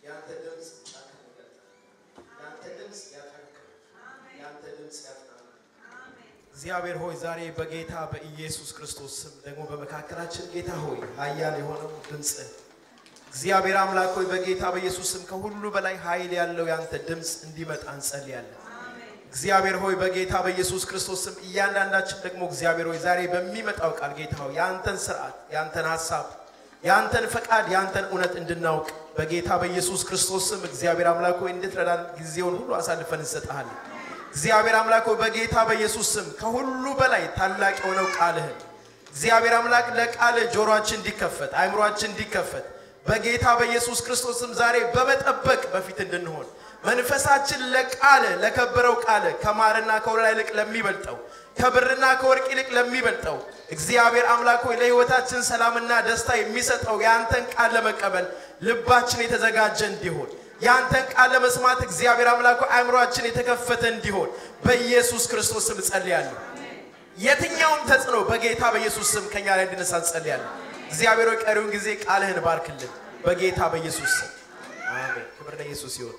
ያንተ ድምፅ ጫካን ይገልጣል። ያንተ ድምፅ ያጠንክራል። ያንተ ድምፅ ያጽናናል። እግዚአብሔር ሆይ ዛሬ በጌታ በኢየሱስ ክርስቶስ ስም ደግሞ በመካከላችን ጌታ ሆይ ኃያል የሆነው ድምፅ እግዚአብሔር አምላክ ሆይ በጌታ በኢየሱስ ስም ከሁሉ በላይ ኃይል ያለው ያንተ ድምፅ እንዲመጣ እንጸልያለን። እግዚአብሔር ሆይ በጌታ በኢየሱስ ክርስቶስ ስም እያንዳንዳችን ደግሞ እግዚአብሔር ሆይ ዛሬ በሚመጣው ቃል ጌታ ሆይ ያንተን ስርዓት፣ ያንተን ሀሳብ፣ ያንተን ፈቃድ፣ ያንተን እውነት እንድናውቅ በጌታ በኢየሱስ ክርስቶስ ስም እግዚአብሔር አምላክ ሆይ እንድትረዳን ጊዜውን ሁሉ አሳልፈን እንሰጥሃለን። እግዚአብሔር አምላክ ሆይ በጌታ በኢየሱስ ስም ከሁሉ በላይ ታላቅ የሆነው ቃልህን እግዚአብሔር አምላክ ለቃልህ ጆሮአችን እንዲከፈት አእምሮአችን እንዲከፈት በጌታ በኢየሱስ ክርስቶስ ስም ዛሬ በመጠበቅ በፊት እንድንሆን መንፈሳችን ለቃል ለከበረው ቃል ከማርና ከወለላ ይልቅ ለሚበልጠው ከብርና ከወርቅ ይልቅ ለሚበልጠው እግዚአብሔር አምላክ ሆይ ለሕይወታችን ሰላምና ደስታ የሚሰጠው የአንተን ቃል ለመቀበል ልባችን የተዘጋጀ እንዲሆን የአንተን ቃል ለመስማት እግዚአብሔር አምላክ ሆይ አእምሯችን የተከፈተ እንዲሆን በኢየሱስ ክርስቶስ ስም ጸልያለሁ። የትኛውም ተጽዕኖ በጌታ በኢየሱስ ስም ከኛ ላይ እንድነሳ እንጸልያለን። እግዚአብሔር ሆይ ቀሪውን ጊዜ ቃልህን ባርክልን በጌታ በኢየሱስ ስም አሜን። ክብር ለኢየሱስ ይሁን።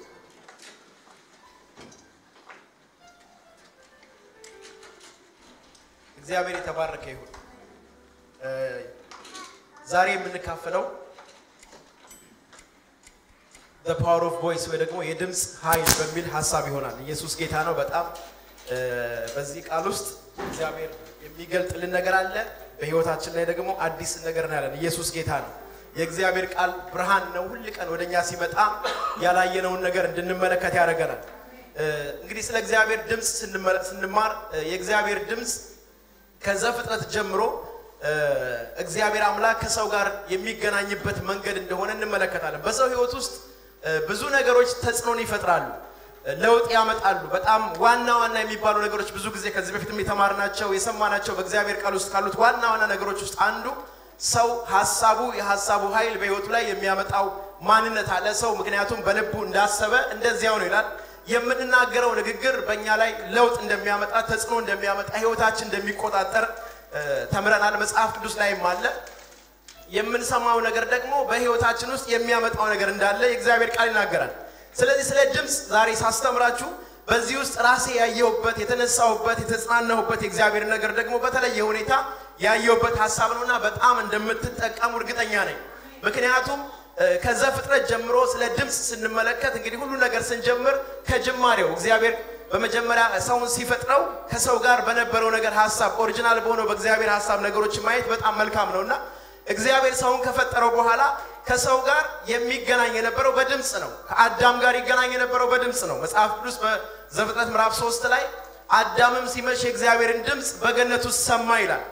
እግዚአብሔር የተባረከ ይሁን። ዛሬ የምንካፈለው the power of voice ወይ ደግሞ የድምፅ ኃይል በሚል ሀሳብ ይሆናል። ኢየሱስ ጌታ ነው። በጣም በዚህ ቃል ውስጥ እግዚአብሔር የሚገልጥልን ነገር አለ። በህይወታችን ላይ ደግሞ አዲስ ነገር እናያለን። ኢየሱስ ጌታ ነው። የእግዚአብሔር ቃል ብርሃን ነው። ሁል ቀን ወደኛ ሲመጣ ያላየነውን ነገር እንድንመለከት ያደርገናል። እንግዲህ ስለ እግዚአብሔር ድምፅ ስንማር የእግዚአብሔር ድምፅ ከዘፍጥረት ጀምሮ እግዚአብሔር አምላክ ከሰው ጋር የሚገናኝበት መንገድ እንደሆነ እንመለከታለን። በሰው ህይወት ውስጥ ብዙ ነገሮች ተጽዕኖን ይፈጥራሉ፣ ለውጥ ያመጣሉ። በጣም ዋና ዋና የሚባሉ ነገሮች ብዙ ጊዜ ከዚህ በፊትም የተማርናቸው የሰማናቸው በእግዚአብሔር ቃል ውስጥ ካሉት ዋና ዋና ነገሮች ውስጥ አንዱ ሰው ሀሳቡ የሀሳቡ ኃይል በህይወቱ ላይ የሚያመጣው ማንነት አለ። ሰው ምክንያቱም በልቡ እንዳሰበ እንደዚያው ነው ይላል። የምንናገረው ንግግር በእኛ ላይ ለውጥ እንደሚያመጣ ተጽዕኖ እንደሚያመጣ ህይወታችን እንደሚቆጣጠር ተምረናል። መጽሐፍ ቅዱስ ላይም አለ። የምንሰማው ነገር ደግሞ በህይወታችን ውስጥ የሚያመጣው ነገር እንዳለ የእግዚአብሔር ቃል ይናገራል። ስለዚህ ስለ ድምፅ ዛሬ ሳስተምራችሁ በዚህ ውስጥ ራሴ ያየሁበት የተነሳሁበት የተጽናናሁበት የእግዚአብሔር ነገር ደግሞ በተለየ ሁኔታ ያየሁበት ሀሳብ ነውና በጣም እንደምትጠቀሙ እርግጠኛ ነኝ። ምክንያቱም ከዘፍጥረት ጀምሮ ስለ ድምፅ ስንመለከት እንግዲህ ሁሉ ነገር ስንጀምር ከጅማሬው እግዚአብሔር በመጀመሪያ ሰውን ሲፈጥረው ከሰው ጋር በነበረው ነገር ሀሳብ ኦሪጂናል በሆነው በእግዚአብሔር ሀሳብ ነገሮችን ማየት በጣም መልካም ነውና እግዚአብሔር ሰውን ከፈጠረው በኋላ ከሰው ጋር የሚገናኝ የነበረው በድምፅ ነው። ከአዳም ጋር ይገናኝ የነበረው በድምፅ ነው። መጽሐፍ ቅዱስ በዘፍጥረት ምዕራፍ ሶስት ላይ አዳምም ሲመሽ የእግዚአብሔርን ድምፅ በገነት ውስጥ ሰማ ይላል።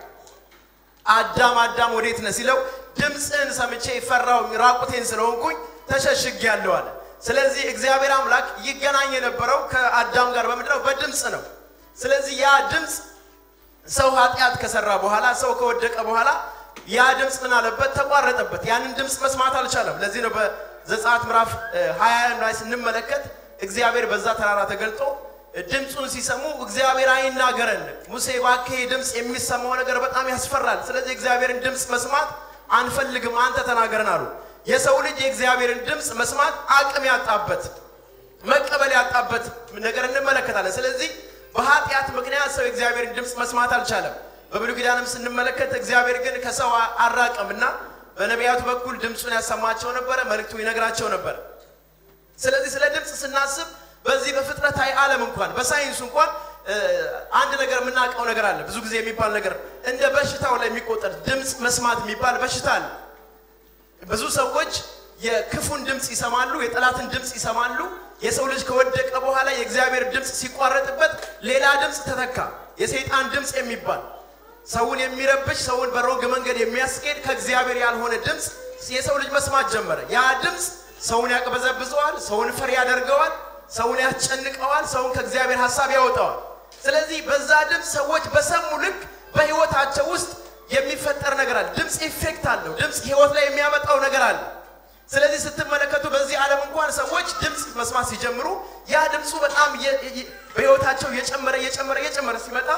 አዳም አዳም ወዴት ነህ ሲለው ድምፅህን ሰምቼ ፈራው ራቁቴን ስለሆንኩኝ ተሸሽጌያለሁ አለ። ስለዚህ እግዚአብሔር አምላክ ይገናኝ የነበረው ከአዳም ጋር በምንድነው? በድምፅ ነው። ስለዚህ ያ ድምፅ ሰው ኃጢአት ከሰራ በኋላ ሰው ከወደቀ በኋላ ያ ድምፅ ምን አለበት? ተቋረጠበት። ያንን ድምፅ መስማት አልቻለም። ለዚህ ነው በዘጸአት ምዕራፍ 20 ላይ ስንመለከት እግዚአብሔር በዛ ተራራ ተገልጦ ድምፁን ሲሰሙ እግዚአብሔር አይናገረን፣ ሙሴ እባክህ ድምፅ የሚሰማው ነገር በጣም ያስፈራል። ስለዚህ እግዚአብሔርን ድምፅ መስማት አንፈልግም፣ አንተ ተናገረን አሉ። የሰው ልጅ የእግዚአብሔርን ድምፅ መስማት አቅም ያጣበት መቀበል ያጣበት ነገር እንመለከታለን። ስለዚህ በኃጢአት ምክንያት ሰው የእግዚአብሔርን ድምፅ መስማት አልቻለም። በብሉይ ኪዳንም ስንመለከት እግዚአብሔር ግን ከሰው አራቀምና በነቢያቱ በኩል ድምፁን ያሰማቸው ነበረ፣ መልእክቱ ይነግራቸው ነበር። ስለዚህ ስለ ድምፅ ስናስብ በዚህ በፍጥረታዊ ዓለም እንኳን በሳይንሱ እንኳን አንድ ነገር የምናውቀው ነገር አለ። ብዙ ጊዜ የሚባል ነገር እንደ በሽታው ላይ የሚቆጠር ድምፅ መስማት የሚባል በሽታ አለ። ብዙ ሰዎች የክፉን ድምፅ ይሰማሉ፣ የጠላትን ድምፅ ይሰማሉ። የሰው ልጅ ከወደቀ በኋላ የእግዚአብሔር ድምፅ ሲቋረጥበት ሌላ ድምፅ ተተካ፣ የሰይጣን ድምፅ የሚባል ሰውን የሚረብሽ ሰውን በሮንግ መንገድ የሚያስኬድ ከእግዚአብሔር ያልሆነ ድምፅ የሰው ልጅ መስማት ጀመረ። ያ ድምፅ ሰውን ያቅበዘብዘዋል፣ ሰውን ፈሪ ያደርገዋል፣ ሰውን ያስጨንቀዋል፣ ሰውን ከእግዚአብሔር ሀሳብ ያወጣዋል። ስለዚህ በዛ ድምፅ ሰዎች በሰሙ ልክ በህይወታቸው ውስጥ የሚፈጠር ነገር አለ። ድምፅ ኢፌክት አለው። ድምፅ ህይወት ላይ የሚያመጣው ነገር አለ። ስለዚህ ስትመለከቱ በዚህ ዓለም እንኳን ሰዎች ድምፅ መስማት ሲጀምሩ ያ ድምፁ በጣም በህይወታቸው እየጨመረ እየጨመረ እየጨመረ ሲመጣ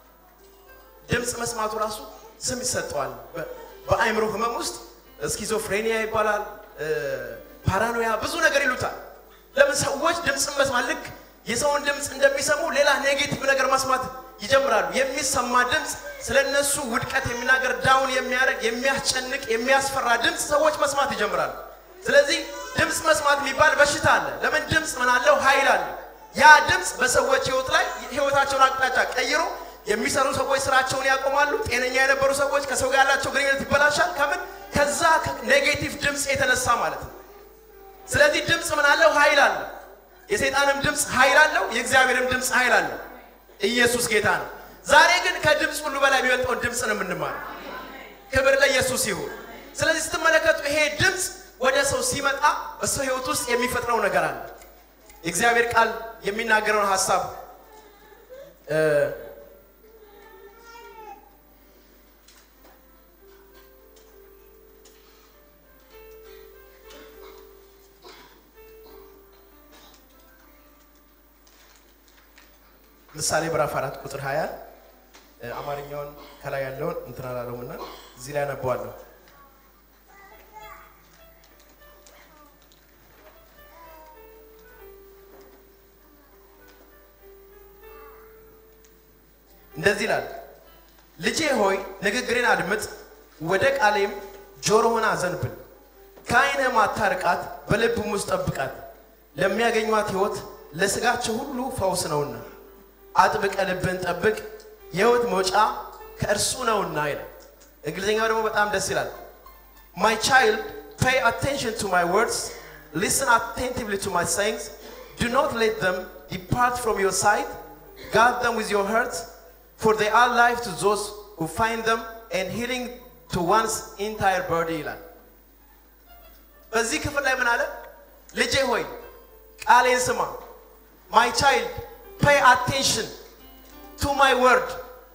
ድምፅ መስማቱ ራሱ ስም ይሰጠዋል። በአእምሮ ህመም ውስጥ ስኪዞፍሬኒያ ይባላል። ፓራኖያ ብዙ ነገር ይሉታል። ለምን ሰዎች ድምፅን መስማት ልክ የሰውን ድምፅ እንደሚሰሙ ሌላ ኔጌቲቭ ነገር መስማት ይጀምራሉ። የሚሰማ ድምፅ ስለ እነሱ ውድቀት የሚናገር ዳውን የሚያደርግ የሚያስጨንቅ የሚያስፈራ ድምፅ ሰዎች መስማት ይጀምራሉ። ስለዚህ ድምፅ መስማት የሚባል በሽታ አለ። ለምን ድምፅ ምን አለው? ኃይል አለ። ያ ድምፅ በሰዎች ህይወት ላይ ህይወታቸውን አቅጣጫ ቀይሮ የሚሰሩ ሰዎች ስራቸውን ያቆማሉ። ጤነኛ የነበሩ ሰዎች ከሰው ጋር ያላቸው ግንኙነት ይበላሻል። ከምን ከዛ ኔጌቲቭ ድምፅ የተነሳ ማለት ነው። ስለዚህ ድምፅ ምን አለው? ኃይል አለ። የሰይጣንም ድምፅ ኃይል አለው፣ የእግዚአብሔርም ድምፅ ኃይል አለው። ኢየሱስ ጌታ ነው። ዛሬ ግን ከድምፅ ሁሉ በላይ የሚበልጠውን ድምፅ ነው የምንማረው። ክብር ለኢየሱስ ይሁን። ስለዚህ ስትመለከቱ ይሄ ድምፅ ወደ ሰው ሲመጣ በሰው ህይወት ውስጥ የሚፈጥረው ነገር አለ። የእግዚአብሔር ቃል የሚናገረውን ሀሳብ ምሳሌ ምዕራፍ አራት ቁጥር 20 አማርኛውን ከላይ ያለውን እንትን አላለውም እና እዚህ ላይ አነበዋለሁ። እንደዚህ ይላል፣ ልጄ ሆይ ንግግሬን አድምጥ፣ ወደ ቃሌም ጆሮህን አዘንብል። ከዓይንህም አታርቃት፣ በልብም ውስጥ ጠብቃት፣ ለሚያገኟት ሕይወት ለሥጋቸው ሁሉ ፈውስ ነውና። አጥብቀ ልብን ጠብቅ፣ የሕይወት መውጫ ከእርሱ ነውና ይላል። እንግሊዝኛው ደግሞ በጣም ደስ ይላል። ማይ ቻይልድ ፔይ አቴንሽን ቱ ማይ ወርድስ ሊስን አቴንቲቭሊ ቱ ማይ sayings ዱ ኖት ሌት them depart from your sight guard them with your heart for they are life to those who find them and healing to one's entire body ይላል። በዚህ ክፍል ላይ ምን አለ? ልጄ ሆይ ቃሌን ስማ ማይ ቻይልድ ፔይ አቴንሽን ቱ ማይ ወርድ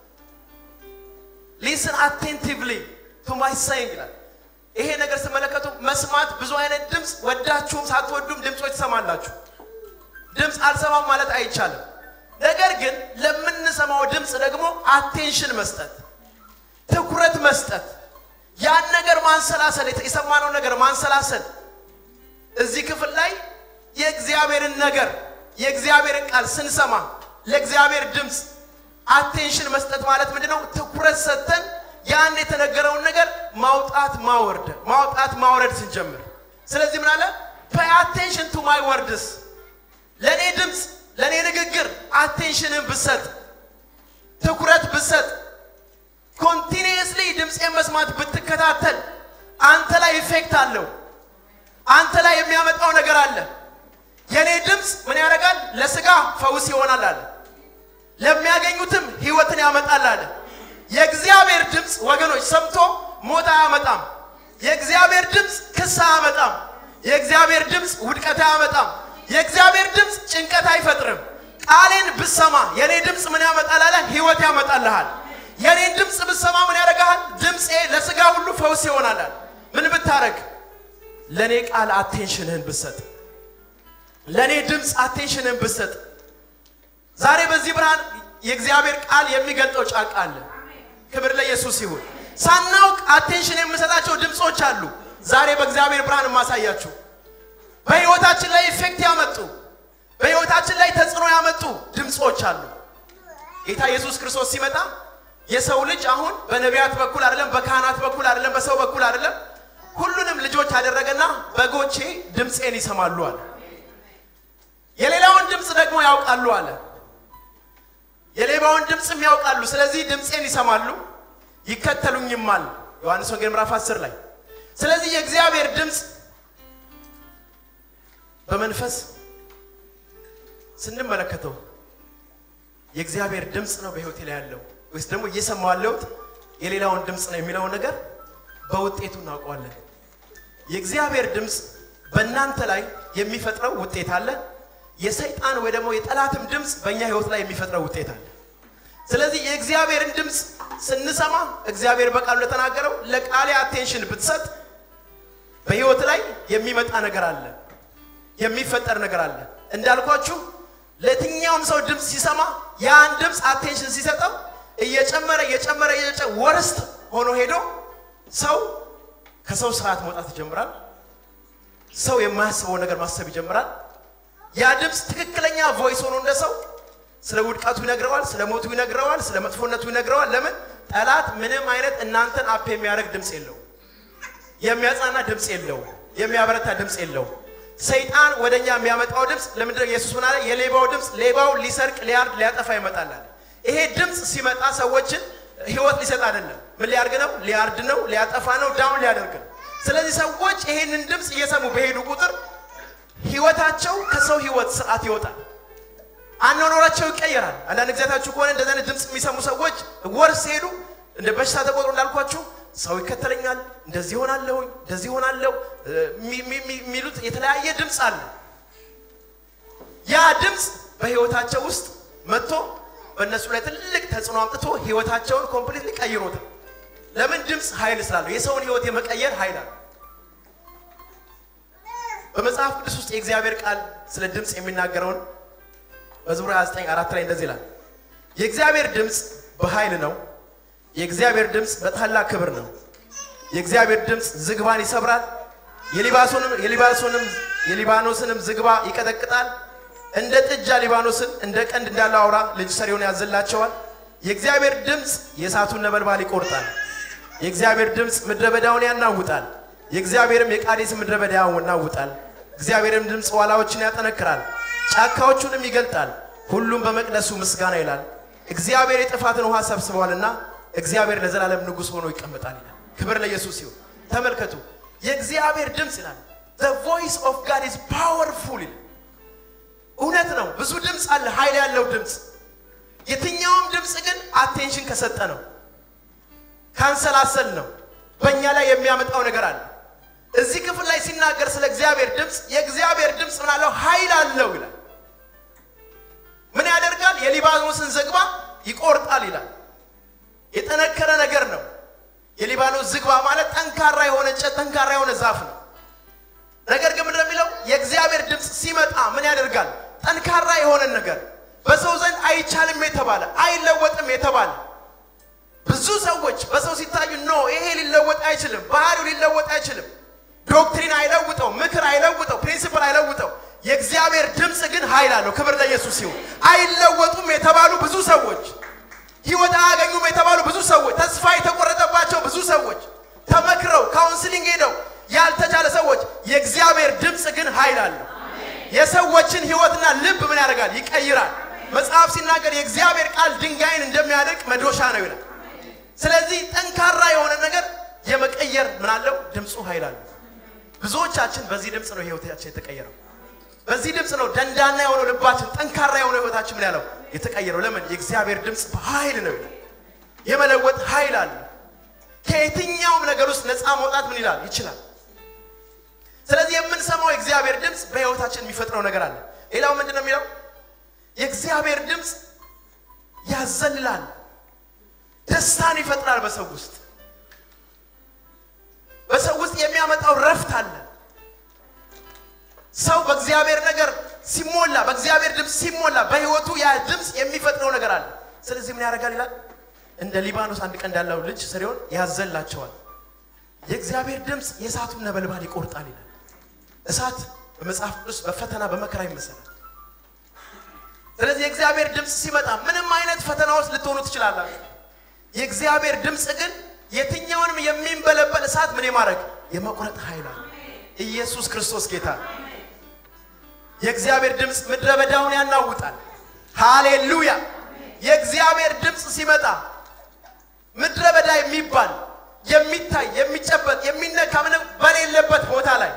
ሊስን አቴንቲቭሊ ቱ ማይ saying ይላል። ይሄ ነገር ስትመለከቱ መስማት ብዙ አይነት ድምፅ ወዳችሁም ሳትወዱም ድምፆች ትሰማላችሁ። ድምፅ አልሰማም ማለት አይቻልም። ነገር ግን ለምንሰማው ድምፅ ደግሞ አቴንሽን መስጠት፣ ትኩረት መስጠት፣ ያን ነገር ማንሰላሰል፣ የሰማነው ነገር ማንሰላሰል። እዚህ ክፍል ላይ የእግዚአብሔርን ነገር የእግዚአብሔርን ቃል ስንሰማ ለእግዚአብሔር ድምፅ አቴንሽን መስጠት ማለት ምንድን ነው? ትኩረት ሰጥተን ያን የተነገረውን ነገር ማውጣት ማወርድ ማውጣት ማውረድ ስንጀምር፣ ስለዚህ ምን አለ ፔይ አቴንሽን ቱ ማይ ወርድስ ለእኔ ድምፅ ለእኔ ንግግር አቴንሽንን ብሰጥ ትኩረት ብሰጥ ኮንቲኒየስሊ ድምፄን መስማት ብትከታተል አንተ ላይ ኢፌክት አለው። አንተ ላይ የሚያመጣው ነገር አለ። የእኔ ድምፅ ምን ያደርጋል? ለስጋ ፈውስ ይሆናል አለ። ለሚያገኙትም ህይወትን ያመጣል አለ። የእግዚአብሔር ድምፅ ወገኖች ሰምቶ ሞት አያመጣም። የእግዚአብሔር ድምፅ ክስ አያመጣም። የእግዚአብሔር ድምፅ ውድቀት አያመጣም። የእግዚአብሔር ድምፅ ጭንቀት አይፈጥርም። ቃሌን ብሰማ የኔ ድምፅ ምን ያመጣል አለ? ህይወት ያመጣልሃል። የኔን ድምፅ ብሰማ ምን ያደርግሃል? ድምፄ ለስጋ ሁሉ ፈውስ ይሆናል አለ። ምን ብታረግ? ለእኔ ቃል አቴንሽንህን ብሰጥ፣ ለእኔ ድምፅ አቴንሽንህን ብሰጥ። ዛሬ በዚህ ብርሃን የእግዚአብሔር ቃል የሚገልጠው ጫቃ አለ። ክብር ለኢየሱስ ይሁን። ሳናውቅ አቴንሽን የምሰጣቸው ድምፆች አሉ። ዛሬ በእግዚአብሔር ብርሃን የማሳያችሁ በህይወታችን ላይ ኢፌክት ያመጡ በህይወታችን ላይ ተጽዕኖ ያመጡ ድምፆች አሉ። ጌታ ኢየሱስ ክርስቶስ ሲመጣ የሰው ልጅ አሁን በነቢያት በኩል አይደለም፣ በካህናት በኩል አይደለም፣ በሰው በኩል አይደለም፣ ሁሉንም ልጆች አደረገና በጎቼ ድምፄን ይሰማሉ አለ። የሌላውን ድምፅ ደግሞ ያውቃሉ አለ። የሌባውን ድምፅም ያውቃሉ። ስለዚህ ድምፄን ይሰማሉ ይከተሉኝማል። ዮሐንስ ወንጌል ምዕራፍ 10 ላይ ስለዚህ የእግዚአብሔር ድምፅ በመንፈስ ስንመለከተው የእግዚአብሔር ድምፅ ነው በህይወቴ ላይ ያለው ወይስ ደግሞ እየሰማሁ ያለሁት የሌላውን ድምፅ ነው የሚለውን ነገር በውጤቱ እናውቀዋለን። የእግዚአብሔር ድምፅ በእናንተ ላይ የሚፈጥረው ውጤት አለ። የሰይጣን ወይ ደግሞ የጠላትም ድምፅ በእኛ ህይወት ላይ የሚፈጥረው ውጤት አለ። ስለዚህ የእግዚአብሔርን ድምፅ ስንሰማ እግዚአብሔር በቃሉ ለተናገረው ለቃሌ አቴንሽን ብትሰጥ በህይወት ላይ የሚመጣ ነገር አለ፣ የሚፈጠር ነገር አለ። እንዳልኳችሁ ለየትኛውም ሰው ድምፅ ሲሰማ ያን ድምፅ አቴንሽን ሲሰጠው እየጨመረ እየጨመረ እየጨመረ ወርስት ሆኖ ሄዶ ሰው ከሰው ስርዓት መውጣት ይጀምራል። ሰው የማያስበው ነገር ማሰብ ይጀምራል። ያ ድምፅ ትክክለኛ ቮይስ ሆኖ እንደ ሰው ስለ ውድቀቱ ይነግረዋል፣ ስለ ሞቱ ይነግረዋል፣ ስለ መጥፎነቱ ይነግረዋል። ለምን ጠላት ምንም አይነት እናንተን አፕ የሚያደርግ ድምፅ የለው፣ የሚያጽናና ድምፅ የለው፣ የሚያበረታ ድምፅ የለው። ሰይጣን ወደኛ የሚያመጣው ድምፅ ለምንድነው? ኢየሱስ ምን አለ? የሌባው ድምፅ ሌባው ሊሰርቅ፣ ሊያርድ፣ ሊያጠፋ ይመጣል አለ። ይሄ ድምፅ ሲመጣ ሰዎችን ህይወት ሊሰጥ አይደለም። ምን ሊያርግ ነው? ሊያርድ ነው፣ ሊያጠፋ ነው፣ ዳውን ሊያደርግ ነው። ስለዚህ ሰዎች ይሄንን ድምፅ እየሰሙ በሄዱ ቁጥር ህይወታቸው ከሰው ህይወት ስርዓት ይወጣል። አኗኗራቸው ይቀየራል። አንዳንድ ጊዜያታችሁ ከሆነ እንደዚህ አይነት ድምፅ የሚሰሙ ሰዎች ወር ሲሄዱ እንደ በሽታ ተቆጥሮ እንዳልኳችሁ ሰው ይከተለኛል፣ እንደዚህ ሆናለሁኝ፣ እንደዚህ ሆናለሁ የሚሉት የተለያየ ድምፅ አለ። ያ ድምፅ በህይወታቸው ውስጥ መጥቶ በእነሱ ላይ ትልቅ ተጽዕኖ አምጥቶ ህይወታቸውን ኮምፕሊትሊ ቀይሮታል። ለምን? ድምፅ ኃይል ስላለው የሰውን ህይወት የመቀየር ኃይል አለ። በመጽሐፍ ቅዱስ ውስጥ የእግዚአብሔር ቃል ስለ ድምፅ የሚናገረውን መዝሙር 29 አራት ላይ እንደዚህ ይላል። የእግዚአብሔር ድምፅ በኃይል ነው፣ የእግዚአብሔር ድምፅ በታላቅ ክብር ነው። የእግዚአብሔር ድምፅ ዝግባን ይሰብራል፣ የሊባኖስንም የሊባኖስንም የሊባኖስንም ዝግባ ይቀጠቅጣል። እንደ ጥጃ ሊባኖስን እንደ ቀንድ እንዳለው አውራ ልጅ ሰሪውን ያዘላቸዋል። የእግዚአብሔር ድምፅ የእሳቱን ነበልባል ይቆርጣል። የእግዚአብሔር ድምፅ ምድረ በዳውን ያናውጣል። የእግዚአብሔርም የቃዴስ ምድረ በዳ ያናውጣል። እግዚአብሔርም ድምፅ ዋላዎችን ያጠነክራል፣ ጫካዎቹንም ይገልጣል። ሁሉም በመቅደሱ ምስጋና ይላል። እግዚአብሔር የጥፋትን ውሃ ሰብስበዋልና እግዚአብሔር ለዘላለም ንጉሥ ሆኖ ይቀመጣል ይላል። ክብር ለኢየሱስ ይሁን። ተመልከቱ፣ የእግዚአብሔር ድምፅ ይላል the voice of God is powerful ይላል። እውነት ነው። ብዙ ድምፅ አለ፣ ኃይል ያለው ድምፅ። የትኛውም ድምፅ ግን አቴንሽን ከሰጠ ነው፣ ካንሰላሰል ነው፣ በእኛ ላይ የሚያመጣው ነገር አለ። እዚህ ክፍል ላይ ሲናገር ስለ እግዚአብሔር ድምፅ የእግዚአብሔር ድምፅ ምን አለው? ኃይል አለው ይላል። ምን ያደርጋል? የሊባኖስን ዝግባ ይቆርጣል ይላል። የጠነከረ ነገር ነው። የሊባኖስ ዝግባ ማለት ጠንካራ የሆነ እንጨት፣ ጠንካራ የሆነ ዛፍ ነው። ነገር ግን ምንድነው የሚለው? የእግዚአብሔር ድምፅ ሲመጣ ምን ያደርጋል? ጠንካራ የሆነን ነገር በሰው ዘንድ አይቻልም የተባለ አይለወጥም የተባለ ብዙ ሰዎች በሰው ሲታዩ ኖ ይሄ ሊለወጥ አይችልም፣ ባህሪው ሊለወጥ አይችልም፣ ዶክትሪን አይለውጠው፣ ምክር አይለውጠው፣ ፕሪንሲፕል አይለውጠው። የእግዚአብሔር ድምፅ ግን ኃይል አለው። ክብር ለኢየሱስ ይሁን። አይለወጡም የተባሉ ብዙ ሰዎች፣ ህይወት አያገኙም የተባሉ ብዙ ሰዎች፣ ተስፋ የተቆረጠባቸው ብዙ ሰዎች፣ ተመክረው ካውንስሊንግ ሄደው ያልተቻለ ሰዎች፣ የእግዚአብሔር ድምፅ ግን ኃይል አለው። የሰዎችን ህይወትና ልብ ምን ያደርጋል? ይቀይራል። መጽሐፍ ሲናገር የእግዚአብሔር ቃል ድንጋይን እንደሚያደርቅ መዶሻ ነው ይላል። ስለዚህ ጠንካራ የሆነ ነገር የመቀየር ምን አለው? ድምፁ ኃይል አለው። ብዙዎቻችን በዚህ ድምፅ ነው ህይወታችን የተቀየረው። በዚህ ድምፅ ነው ደንዳና የሆነው ልባችን፣ ጠንካራ የሆነው ህይወታችን ምን ያለው የተቀየረው። ለምን? የእግዚአብሔር ድምፅ በኃይል ነው ይላል። የመለወጥ ኃይል አለ። ከየትኛውም ነገር ውስጥ ነፃ መውጣት ምን ይላል ይችላል። ስለዚህ የምንሰማው የእግዚአብሔር ድምፅ በህይወታችን የሚፈጥረው ነገር አለ። ሌላው ምንድን ነው የሚለው? የእግዚአብሔር ድምፅ ያዘልላል፣ ደስታን ይፈጥራል በሰው ውስጥ በሰው ውስጥ የሚያመጣው ረፍት አለ። ሰው በእግዚአብሔር ነገር ሲሞላ፣ በእግዚአብሔር ድምፅ ሲሞላ በህይወቱ ያ ድምፅ የሚፈጥረው ነገር አለ። ስለዚህ ምን ያደርጋል ይላል? እንደ ሊባኖስ አንድ ቀን እንዳለው ልጅ ስሪሆን ያዘላቸዋል። የእግዚአብሔር ድምፅ የእሳቱን ነበልባል ይቆርጣል ይላል። እሳት በመጽሐፍ ቅዱስ በፈተና በመከራ ይመሰላል። ስለዚህ የእግዚአብሔር ድምፅ ሲመጣ ምንም አይነት ፈተና ውስጥ ልትሆኑ ትችላላችሁ። የእግዚአብሔር ድምፅ ግን የትኛውንም የሚንበለበል እሳት ምን የማድረግ የመቁረጥ ኃይል አለ። ኢየሱስ ክርስቶስ ጌታ። የእግዚአብሔር ድምፅ ምድረ በዳውን ያናውጣል። ሃሌሉያ! የእግዚአብሔር ድምፅ ሲመጣ ምድረ በዳ የሚባል የሚታይ የሚጨበጥ የሚነካ ምንም በሌለበት ቦታ ላይ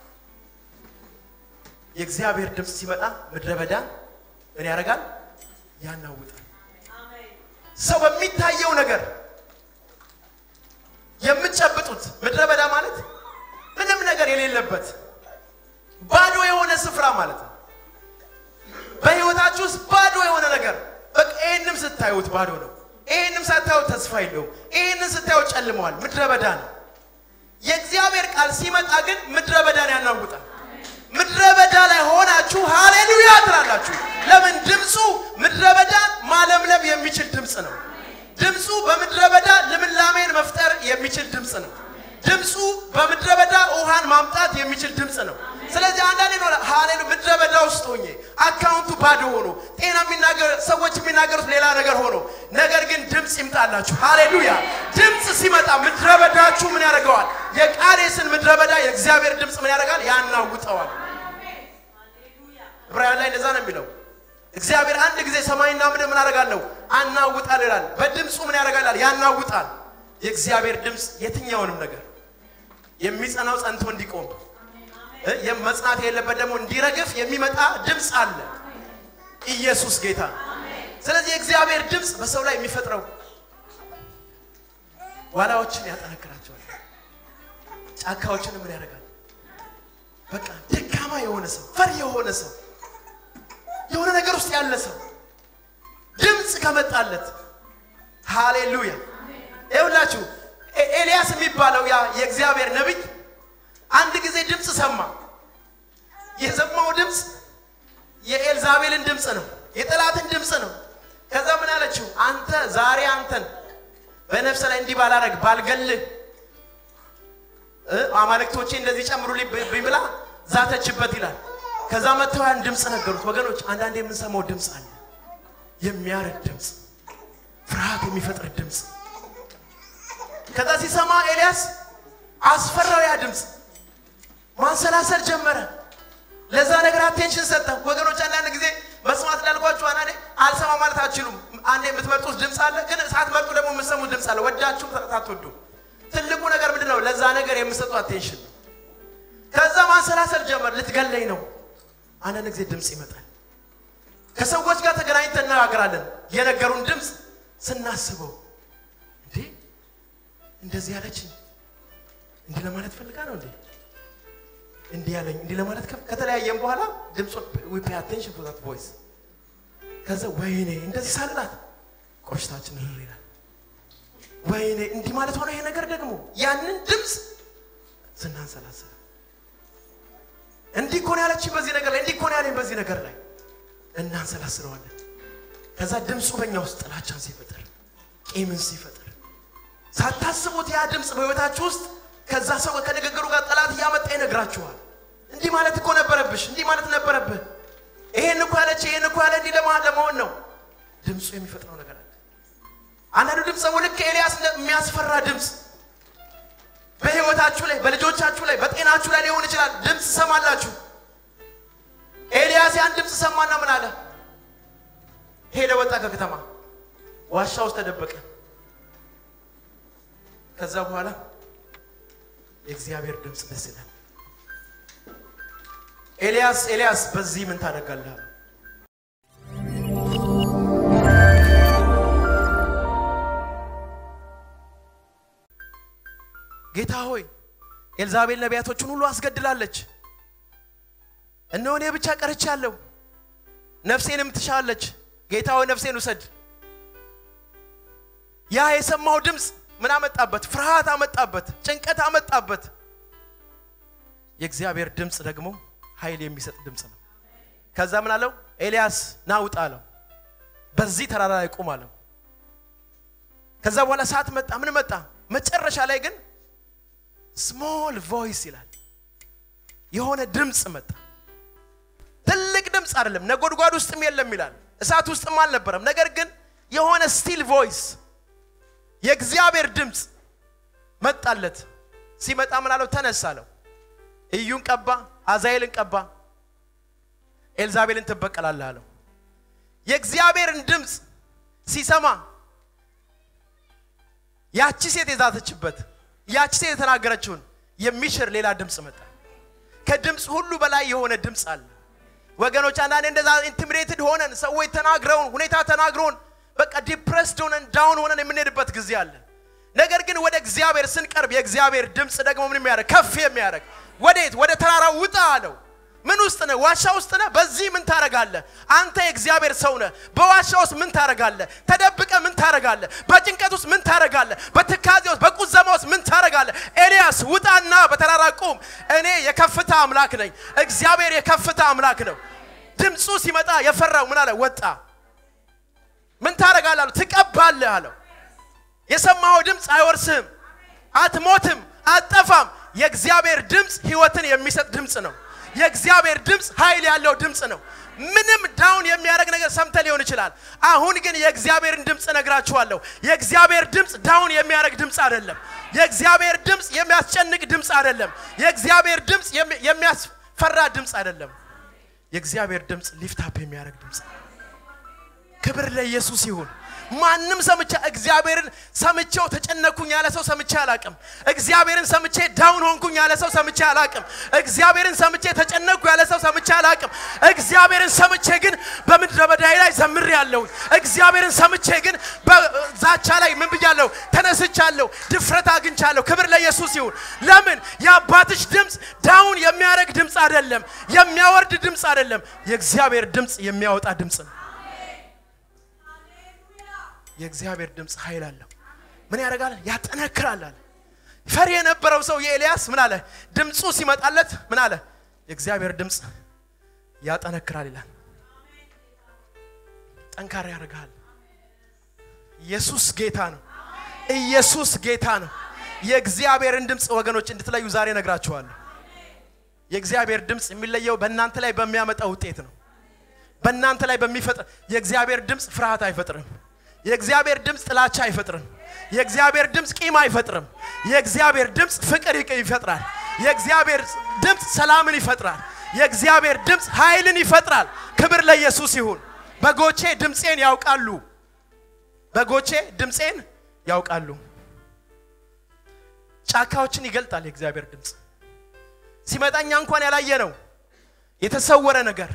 የእግዚአብሔር ድምፅ ሲመጣ ምድረ በዳ ምን ያደርጋል? ያናውጣል። ሰው በሚታየው ነገር የምትጨብጡት ምድረ በዳ ማለት ምንም ነገር የሌለበት ባዶ የሆነ ስፍራ ማለት ነው። በህይወታችሁ ውስጥ ባዶ የሆነ ነገር በቃ ይህንም ስታዩት ባዶ ነው። ይህንም ሳታዩት ተስፋ የለውም። ይህንን ስታዩት ጨልመዋል። ምድረ በዳ ነው። የእግዚአብሔር ቃል ሲመጣ ግን ምድረ በዳን ያናውጣል። ምድረ በዳ ላይ ሆናችሁ ሃሌሉያ ትላላችሁ። ለምን? ድምፁ ምድረ በዳን ማለምለም የሚችል ድምፅ ነው። ድምፁ በምድረ በዳ ልምላሜን መፍጠር የሚችል ድምፅ ነው። ድምፁ በምድረ በዳ ውሃን ማምጣት የሚችል ድምፅ ነው። ስለዚህ አንዳንዴ ነው ሃሌሉ ምድረ በዳ ውስጥ ሆኜ አካውንቱ ባዶ ሆኖ ጤና የሚናገር ሰዎች የሚናገሩት ሌላ ነገር ሆኖ ነገር ግን ድምፅ ይምጣላችሁ። ሃሌሉያ! ድምፅ ሲመጣ ምድረ በዳችሁ ምን ያደርገዋል? የቃዴስን ምድረ በዳ የእግዚአብሔር ድምፅ ምን ያደርጋል? ያናውጠዋል። ዕብራውያን ላይ እንደዛ ነው የሚለው። እግዚአብሔር አንድ ጊዜ ሰማይና ምድር ምን አደርጋለሁ አናውጣል ይላል። በድምፁ ምን ያደርጋል? ያናውጣል። የእግዚአብሔር ድምፅ የትኛውንም ነገር የሚጸናው ጸንቶ እንዲቆም መጽናት የሌለበት ደግሞ እንዲረግፍ የሚመጣ ድምፅ አለ። ኢየሱስ ጌታ። ስለዚህ የእግዚአብሔር ድምፅ በሰው ላይ የሚፈጥረው ዋላዎችን ያጠነክራቸዋል። ጫካዎችን ምን ያደርጋል? በቃ ደካማ የሆነ ሰው ፈሪ የሆነ ሰው የሆነ ነገር ውስጥ ያለ ሰው ድምፅ ከመጣለት ሃሌሉያ። ይኸውላችሁ ኤልያስ የሚባለው ያ የእግዚአብሔር ነቢይ አንድ ጊዜ ድምፅ ሰማ። የሰማው ድምፅ የኤልዛቤልን ድምፅ ነው፣ የጠላትን ድምፅ ነው። ከዛ ምን አለችው? አንተ ዛሬ አንተን በነፍስ ላይ እንዲህ ባላረግ ባልገልህ አማልክቶቼ እንደዚህ ጨምሩልኝ ብላ ዛተችበት ይላል። ከዛ መጥተው ያን ድምፅ ነገሩት። ወገኖች አንዳንድ የምንሰማው ድምፅ አለ፣ የሚያረድ ድምፅ፣ ፍርሃት የሚፈጥር ድምፅ። ከዛ ሲሰማ ኤልያስ አስፈራው ያ ድምፅ ማንሰላሰል ጀመረ። ለዛ ነገር አቴንሽን ሰጠ። ወገኖች አንዳንድ ጊዜ መስማት ላልኳችሁ አንዳንዴ አልሰማ ማለት አትችሉም። አንዴ የምትመርጡት ድምፅ አለ፣ ግን ሳትመርጡ ደግሞ የምትሰሙት ድምፅ አለ። ወዳችሁ ሳትወዱ ትልቁ ነገር ምንድን ነው? ለዛ ነገር የምሰጡ አቴንሽን ነው። ከዛ ማንሰላሰል ጀመር። ልትገለኝ ነው። አንዳንድ ጊዜ ድምፅ ይመጣል። ከሰዎች ጋር ተገናኝተን እነጋገራለን። የነገሩን ድምፅ ስናስበው እንዴ እንደዚህ ያለችኝ እንዲህ ለማለት ፈልጋ ነው እንዴ እንዲህ ያለኝ እንዲህ ለማለት ከተለያየም በኋላ ድምፁን ዊ ፔይ አቴንሽን ቱ ዛት ቮይስ ከዛ ወይኔ እንደዚህ ሳልላት ቆሽታችን ርር ይላል። ወይኔ እንዲህ ማለት ሆነ ይሄ ነገር ደግሞ ያንን ድምፅ ስናንሰላስል እንዲህ እኮ ነው ያለችኝ በዚህ ነገር ላይ እንዲህ እኮ ነው ያለኝ በዚህ ነገር ላይ እናንሰላስለዋለን። ከዛ ድምፁ በእኛ ውስጥ ጥላቻን ሲፈጥር፣ ቂምን ሲፈጥር ሳታስቡት ያ ድምፅ በህይወታችሁ ውስጥ ከዛ ሰው ከንግግሩ ጋር ጠላት እያመጣ ይነግራችኋል። እንዲህ ማለት እኮ ነበረብሽ፣ እንዲህ ማለት ነበረብህ፣ ይሄን እኮ ያለች፣ ይሄን እኮ ያለ እንዲህ ለማ ለመሆን ነው። ድምፁ የሚፈጥረው ነገር አለ። አንዳንዱ ድምፅ ደግሞ ልክ ኤልያስ የሚያስፈራ ድምፅ በህይወታችሁ ላይ፣ በልጆቻችሁ ላይ፣ በጤናችሁ ላይ ሊሆን ይችላል። ድምፅ ሰማላችሁ። ኤልያስ ያን ድምፅ ሰማና ምን አለ? ሄደ፣ ወጣ ከከተማ ዋሻ ውስጥ ተደበቀ። ከዛ በኋላ የእግዚአብሔር ድምፅ ደስ ይላል። ኤልያስ ኤልያስ በዚህ ምን ታደርጋለህ? አለው። ጌታ ሆይ ኤልዛቤል ነቢያቶችን ሁሉ አስገድላለች። እነሆ እኔ ብቻ ቀርቻለሁ፣ ነፍሴንም ትሻለች። ጌታ ሆይ ነፍሴን ውሰድ። ያ የሰማው ድምፅ ምን አመጣበት? ፍርሃት አመጣበት፣ ጭንቀት አመጣበት። የእግዚአብሔር ድምፅ ደግሞ ኃይል የሚሰጥ ድምፅ ነው። ከዛ ምን አለው? ኤልያስ ና ውጣ አለው። በዚህ ተራራ ላይ ቁም አለው። ከዛ በኋላ ሰዓት መጣ፣ ምን መጣ? መጨረሻ ላይ ግን ስሞል ቮይስ ይላል የሆነ ድምፅ መጣ። ትልቅ ድምፅ አይደለም፣ ነጎድጓድ ውስጥም የለም ይላል፣ እሳት ውስጥም አልነበረም። ነገር ግን የሆነ ስቲል ቮይስ የእግዚአብሔር ድምፅ መጣለት። ሲመጣ ምን አለው? ተነሳ አለው። ኢዩን ቀባ፣ አዛኤልን ቀባ፣ ኤልዛቤልን ትበቀላለህ አለው። የእግዚአብሔርን ድምፅ ሲሰማ ያቺ ሴት የዛተችበት ያቺ ሴት የተናገረችውን የሚሽር ሌላ ድምፅ መጣ። ከድምፅ ሁሉ በላይ የሆነ ድምፅ አለ። ወገኖች አንዳንዴ እንደዛ ኢንቲሚዴትድ ሆነን ሰዎች ተናግረውን ሁኔታ ተናግረውን በቃ ዲፕረስድ ሆነን ዳውን ሆነን የምንሄድበት ጊዜ አለ። ነገር ግን ወደ እግዚአብሔር ስንቀርብ የእግዚአብሔር ድምፅ ደግሞ ምን የሚያደርግ ከፍ የሚያደርግ ወዴት? ወደ ተራራው ውጣ አለው። ምን ውስጥ ነህ? ዋሻ ውስጥ ነህ? በዚህ ምን ታረጋለህ? አንተ የእግዚአብሔር ሰው ነህ። በዋሻ ውስጥ ምን ታረጋለህ? ተደብቀ ምን ታረጋለህ? በጭንቀት ውስጥ ምን ታረጋለህ? በትካዜ ውስጥ በቁዘማ ውስጥ ምን ታረጋለህ? ኤልያስ ውጣና በተራራ ቁም። እኔ የከፍታ አምላክ ነኝ። እግዚአብሔር የከፍታ አምላክ ነው። ድምፁ ሲመጣ የፈራው ምን አለ? ወጣ። ምን ታረጋለህ አለው። ትቀባለህ አለው። የሰማኸው ድምፅ አይወርስህም፣ አትሞትም፣ አትጠፋም። የእግዚአብሔር ድምፅ ህይወትን የሚሰጥ ድምፅ ነው። የእግዚአብሔር ድምፅ ኃይል ያለው ድምፅ ነው። ምንም ዳውን የሚያደርግ ነገር ሰምተ ሊሆን ይችላል። አሁን ግን የእግዚአብሔርን ድምፅ እነግራችኋለሁ። የእግዚአብሔር ድምፅ ዳውን የሚያደርግ ድምፅ አይደለም። የእግዚአብሔር ድምፅ የሚያስጨንቅ ድምፅ አይደለም። የእግዚአብሔር ድምፅ የሚ- የሚያስፈራ ድምፅ አይደለም። የእግዚአብሔር ድምፅ ሊፍታፕ የሚያደርግ ድምፅ ነው። ክብር ለኢየሱስ ይሁን። ማንም ሰምቻ እግዚአብሔርን ሰምቼው ተጨነኩኝ ያለ ሰው ሰምቼ አላቅም። እግዚአብሔርን ሰምቼ ዳውን ሆንኩኝ ያለ ሰው ሰምቼ አላቅም። እግዚአብሔርን ሰምቼ ተጨነኩ ያለ ሰው ሰምቼ አላቅም። እግዚአብሔርን ሰምቼ ግን በምድረ በዳይ ላይ ዘምር ያለሁ እግዚአብሔርን ሰምቼ ግን በዛቻ ላይ ምን ብያለሁ? ተነስቻለሁ፣ ድፍረት አግኝቻለሁ። ክብር ለኢየሱስ ይሁን። ለምን የአባትሽ ድምፅ ዳውን የሚያደርግ ድምፅ አይደለም፣ የሚያወርድ ድምፅ አይደለም። የእግዚአብሔር ድምፅ የሚያወጣ ድምፅ ነው። የእግዚአብሔር ድምፅ ኃይል አለው። ምን ያደርጋል? ያጠነክራል አለ። ፈሪ የነበረው ሰው የኤልያስ ምን አለ? ድምፁ ሲመጣለት ምን አለ? የእግዚአብሔር ድምፅ ያጠነክራል ይላል። ጠንካራ ያደርጋል። ኢየሱስ ጌታ ነው። ኢየሱስ ጌታ ነው። የእግዚአብሔርን ድምፅ ወገኖች እንድትለዩ ዛሬ ነግራችኋለሁ። የእግዚአብሔር ድምፅ የሚለየው በእናንተ ላይ በሚያመጣ ውጤት ነው። በእናንተ ላይ በሚፈጥር የእግዚአብሔር ድምፅ ፍርሃት አይፈጥርም። የእግዚአብሔር ድምፅ ጥላቻ አይፈጥርም። የእግዚአብሔር ድምፅ ቂም አይፈጥርም። የእግዚአብሔር ድምፅ ፍቅር ይቅ- ይፈጥራል። የእግዚአብሔር ድምፅ ሰላምን ይፈጥራል። የእግዚአብሔር ድምፅ ኃይልን ይፈጥራል። ክብር ለኢየሱስ ይሁን። በጎቼ ድምፄን ያውቃሉ። በጎቼ ድምፄን ያውቃሉ። ጫካዎችን ይገልጣል የእግዚአብሔር ድምፅ ሲመጣኛ እንኳን ያላየ ነው የተሰወረ ነገር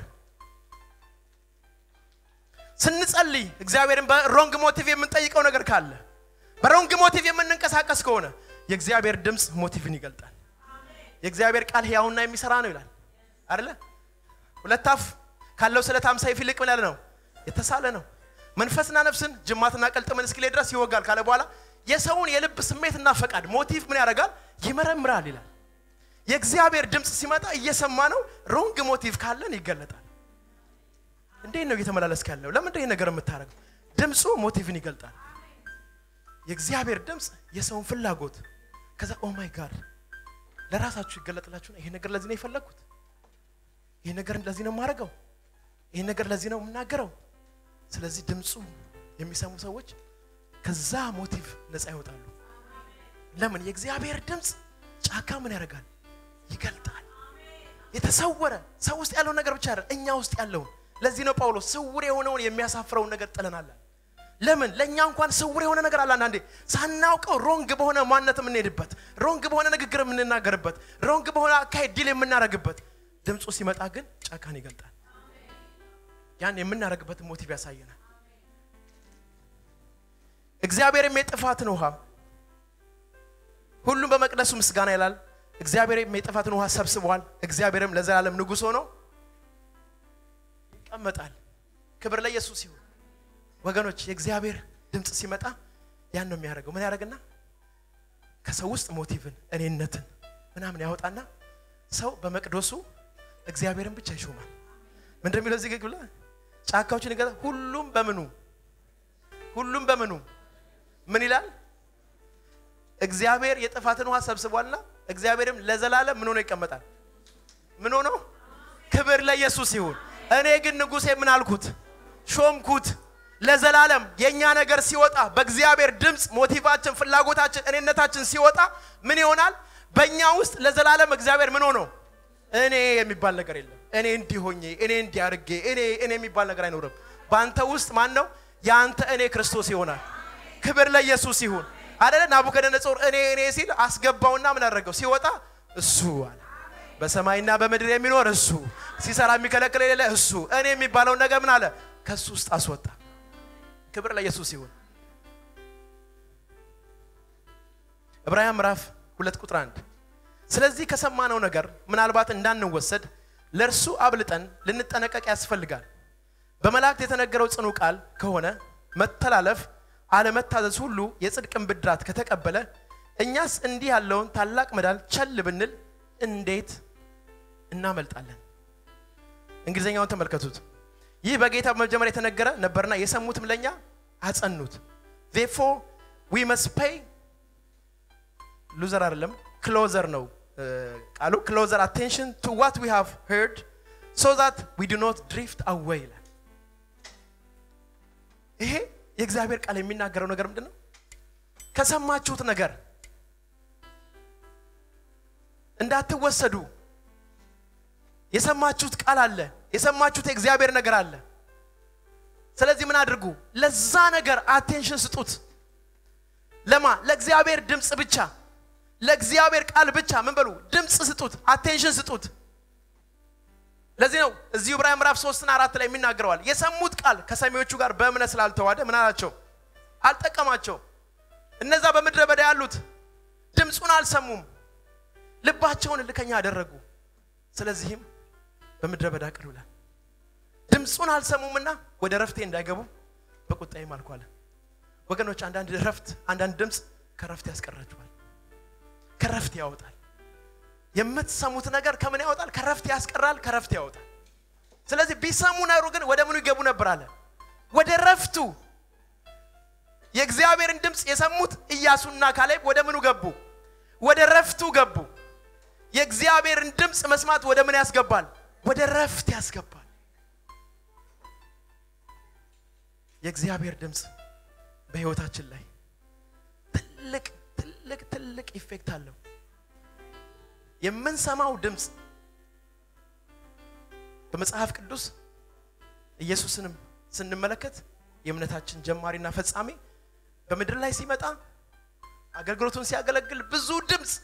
ስንጸልይ እግዚአብሔርን በሮንግ ሞቲቭ የምንጠይቀው ነገር ካለ በሮንግ ሞቲቭ የምንንቀሳቀስ ከሆነ የእግዚአብሔር ድምፅ ሞቲቭን ይገልጣል። የእግዚአብሔር ቃል ሕያውና የሚሰራ ነው ይላል አይደለ? ሁለት አፍ ካለው ስለታም ሰይፍ ይልቅ ምን ያለ ነው? የተሳለ ነው። መንፈስና ነፍስን ጅማትና ቅልጥምን እስኪለይ ድረስ ይወጋል ካለ በኋላ የሰውን የልብ ስሜትና ፈቃድ ሞቲቭ ምን ያደርጋል? ይመረምራል ይላል። የእግዚአብሔር ድምፅ ሲመጣ እየሰማ ነው። ሮንግ ሞቲቭ ካለን ይገለጣል። እንዴት ነው እየተመላለስክ ያለው? ለምንድን ነው ይሄ ነገር የምታደርገው? ድምፁ ሞቲቭን ይገልጣል። የእግዚአብሔር ድምፅ የሰውን ፍላጎት ከዛ ኦ ማይ ጋድ ለራሳችሁ ይገለጥላችሁ። ይሄ ነገር ለዚህ ነው የፈለግኩት፣ ይሄ ነገር ለዚህ ነው የማደርገው፣ ይሄ ነገር ለዚህ ነው የምናገረው። ስለዚህ ድምፁ የሚሰሙ ሰዎች ከዛ ሞቲቭ ነፃ ይወጣሉ። ለምን? የእግዚአብሔር ድምፅ ጫካ ምን ያደርጋል? ይገልጣል። የተሰወረ ሰው ውስጥ ያለውን ነገር ብቻ አይደል፣ እኛ ውስጥ ያለውን። ለዚህ ነው ጳውሎስ ስውር የሆነውን የሚያሳፍረውን ነገር ጥለናል። ለምን? ለእኛ እንኳን ስውር የሆነ ነገር አለ። አንዳንዴ ሳናውቀው ሮንግ በሆነ ማንነት የምንሄድበት፣ ሮንግ በሆነ ንግግር የምንናገርበት፣ ሮንግ በሆነ አካሄድ ዲል የምናደርግበት። ድምፁ ሲመጣ ግን ጫካን ይገልጣል። ያን የምናደርግበትን ሞቲቭ ያሳየናል። እግዚአብሔርም የጥፋትን ውሃ ሁሉም በመቅደሱ ምስጋና ይላል። እግዚአብሔርም የጥፋትን ውሃ ሰብስበዋል። እግዚአብሔርም ለዘላለም ንጉሥ ሆኖ ይቀመጣል። ክብር ለኢየሱስ ይሁን። ወገኖች የእግዚአብሔር ድምፅ ሲመጣ ያን ነው የሚያደርገው። ምን ያደርግና ከሰው ውስጥ ሞቲቭን፣ እኔነትን ምናምን ያወጣና ሰው በመቅደሱ እግዚአብሔርን ብቻ ይሾማል። ምንድን ነው የሚለው እዚህ ግግ ብላ ጫካዎችን ይገዛ ሁሉም በምኑ ሁሉም በምኑ ምን ይላል? እግዚአብሔር የጥፋትን ውሃ ሰብስቧልና እግዚአብሔርም ለዘላለም ምን ሆኖ ይቀመጣል? ምን ሆኖ? ክብር ለኢየሱስ ይሁን። እኔ ግን ንጉሴ ምን አልኩት? ሾምኩት። ለዘላለም የእኛ ነገር ሲወጣ በእግዚአብሔር ድምፅ ሞቲቫችን፣ ፍላጎታችን፣ እኔነታችን ሲወጣ ምን ይሆናል? በእኛ ውስጥ ለዘላለም እግዚአብሔር ምን ሆኖ እኔ የሚባል ነገር የለም። እኔ እንዲሆኜ እኔ እንዲያርጌ እኔ እኔ የሚባል ነገር አይኖርም። በአንተ ውስጥ ማን ነው? የአንተ እኔ ክርስቶስ ይሆናል። ክብር ለኢየሱስ ይሁን። አደለ ናቡከደነጾር እኔ እኔ ሲል አስገባውና ምን አደረገው? ሲወጣ እሱ አለ በሰማይና በምድር የሚኖር እሱ ሲሰራ የሚከለክል የሌለ እሱ እኔ የሚባለውን ነገር ምን አለ? ከሱ ውስጥ አስወጣ። ክብር ለኢየሱስ ይሁን። ዕብራውያን ምዕራፍ ሁለት ቁጥር አንድ ስለዚህ ከሰማነው ነገር ምናልባት እንዳንወሰድ ለእርሱ አብልጠን ልንጠነቀቅ ያስፈልጋል። በመላእክት የተነገረው ጽኑ ቃል ከሆነ መተላለፍ፣ አለመታዘዝ ሁሉ የጽድቅን ብድራት ከተቀበለ እኛስ እንዲህ ያለውን ታላቅ መዳን ቸል ብንል እንዴት እናመልጣለን? እንግሊዝኛውን ተመልከቱት። ይህ በጌታ በመጀመሪያ የተነገረ ነበርና የሰሙትም ለእኛ አጸኑት። ዜፎ ዊ መስት ፔይ ሉዘር አይደለም ክሎዘር ነው ቃሉ ክሎዘር አቴንሽን ቱ ዋት ዊ ሃቭ ሄርድ ሶ ዛት ዊ ዱ ኖት ድሪፍት አዌይ ይላል። ይሄ የእግዚአብሔር ቃል የሚናገረው ነገር ምንድን ነው? ከሰማችሁት ነገር እንዳትወሰዱ የሰማችሁት ቃል አለ። የሰማችሁት የእግዚአብሔር ነገር አለ። ስለዚህ ምን አድርጉ? ለዛ ነገር አቴንሽን ስጡት። ለማ ለእግዚአብሔር ድምፅ ብቻ ለእግዚአብሔር ቃል ብቻ ምን በሉ ድምፅ ስጡት፣ አቴንሽን ስጡት። ለዚህ ነው እዚሁ ዕብራውያን ምዕራፍ ሶስትና አራት ላይ የሚናገረዋል። የሰሙት ቃል ከሰሚዎቹ ጋር በእምነት ስላልተዋደ ምን አላቸው? አልጠቀማቸው። እነዛ በምድረ በዳ ያሉት ድምፁን አልሰሙም፣ ልባቸውን እልከኛ አደረጉ። ስለዚህም በምድረ በዳ ቀሩ ይላል። ድምፁን አልሰሙምና ወደ ረፍቴ እንዳይገቡ በቁጣዬ ማልኳለ። ወገኖች አንዳንድ ረፍት አንዳንድ ድምፅ ከረፍት ያስቀራችኋል፣ ከረፍት ያወጣል። የምትሰሙት ነገር ከምን ያወጣል? ከረፍት ያስቀራል፣ ከረፍት ያወጣል። ስለዚህ ቢሰሙ ነሩ ግን ወደ ምኑ ይገቡ ነበር አለ? ወደ ረፍቱ። የእግዚአብሔርን ድምፅ የሰሙት ኢያሱና ካሌብ ወደ ምኑ ገቡ? ወደ ረፍቱ ገቡ። የእግዚአብሔርን ድምፅ መስማት ወደ ምን ያስገባል? ወደ ረፍት ያስገባል። የእግዚአብሔር ድምፅ በሕይወታችን ላይ ትልቅ ትልቅ ትልቅ ኢፌክት አለው። የምንሰማው ድምፅ በመጽሐፍ ቅዱስ ኢየሱስንም ስንመለከት የእምነታችን ጀማሪና ፈጻሚ በምድር ላይ ሲመጣ አገልግሎቱን ሲያገለግል ብዙ ድምፅ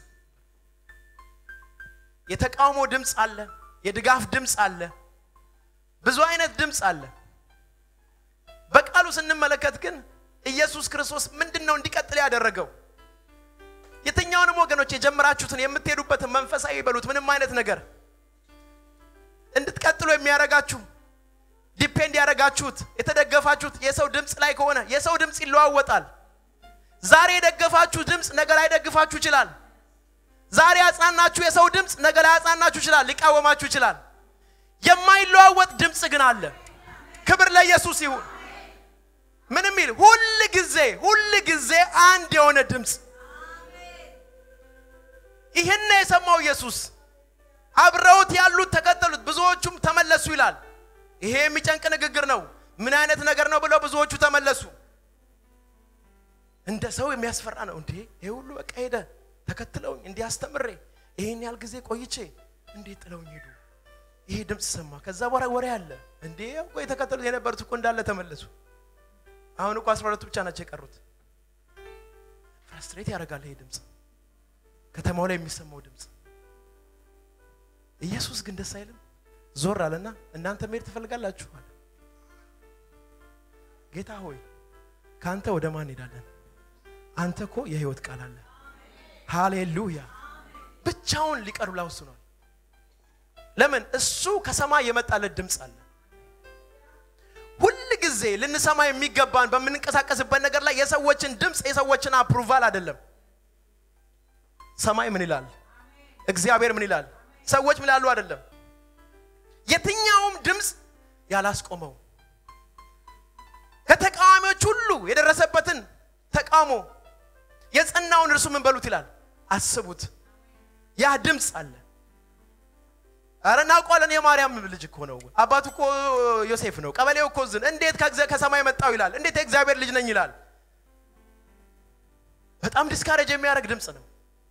የተቃውሞ ድምፅ አለ፣ የድጋፍ ድምፅ አለ፣ ብዙ አይነት ድምፅ አለ። በቃሉ ስንመለከት ግን ኢየሱስ ክርስቶስ ምንድን ነው እንዲቀጥል ያደረገው? የትኛውንም ወገኖች የጀመራችሁትን የምትሄዱበትን መንፈሳዊ በሉት ምንም አይነት ነገር እንድትቀጥሉ የሚያደርጋችሁ ዲፔንድ ያደረጋችሁት የተደገፋችሁት የሰው ድምፅ ላይ ከሆነ የሰው ድምፅ ይለዋወጣል። ዛሬ የደገፋችሁ ድምፅ ነገ ላይ ደግፋችሁ ይችላል። ዛሬ ያጽናናችሁ የሰው ድምፅ ነገ ላይ ያጽናናችሁ ይችላል፣ ሊቃወማችሁ ይችላል። የማይለዋወጥ ድምፅ ግን አለ። ክብር ለኢየሱስ ይሁን። ምንም ይል ሁል ጊዜ ሁል ጊዜ አንድ የሆነ ድምፅ ይህን የሰማው ኢየሱስ አብረውት ያሉት ተከተሉት፣ ብዙዎቹም ተመለሱ ይላል። ይሄ የሚጨንቅ ንግግር ነው። ምን አይነት ነገር ነው ብለው ብዙዎቹ ተመለሱ። እንደ ሰው የሚያስፈራ ነው። እንዴ ይሄ ሁሉ በቃ ሄደ ተከትለውኝ እንዲያስተምሬ ይሄን ያህል ጊዜ ቆይቼ እንዴት ጥለውኝ ሄዱ? ይሄ ድምፅ ሰማ። ከዛ በኋላ ወሬ አለ። እንዴ እኮ የተከተሉት የነበሩት እኮ እንዳለ ተመለሱ። አሁን እኮ አስራ ሁለቱ ብቻ ናቸው የቀሩት። ፍራስትሬት ያደርጋል ይሄ ድምፅ፣ ከተማው ላይ የሚሰማው ድምፅ። ኢየሱስ ግን ደስ አይልም። ዞር አለና እናንተ መሄድ ትፈልጋላችሁ አለ። ጌታ ሆይ ከአንተ ወደ ማን እንሄዳለን? አንተ እኮ የህይወት ቃል አለ። ሃሌሉያ! ብቻውን ሊቀር ብላ ወስኗል። ለምን? እሱ ከሰማይ የመጣለት ድምፅ አለ። ሁል ጊዜ ልንሰማ የሚገባን በምንንቀሳቀስበት ነገር ላይ የሰዎችን ድምፅ የሰዎችን አፕሩቫል አይደለም። ሰማይ ምን ይላል? እግዚአብሔር ምን ይላል? ሰዎች ምን ይላሉ? አይደለም። የትኛውም ድምፅ ያላስቆመው ከተቃዋሚዎች ሁሉ የደረሰበትን ተቃውሞ የጸናውን እርሱ ምን በሉት ይላል? አስቡት። ያ ድምፅ አለ። አረ እናውቀዋለን። የማርያም ልጅ እኮ ነው። አባቱ እኮ ዮሴፍ ነው። ቀበሌው እኮ ዝን እንዴት ከሰማይ መጣው ይላል። እንዴት የእግዚአብሔር ልጅ ነኝ ይላል። በጣም ዲስካሬጅ የሚያደርግ ድምፅ ነው።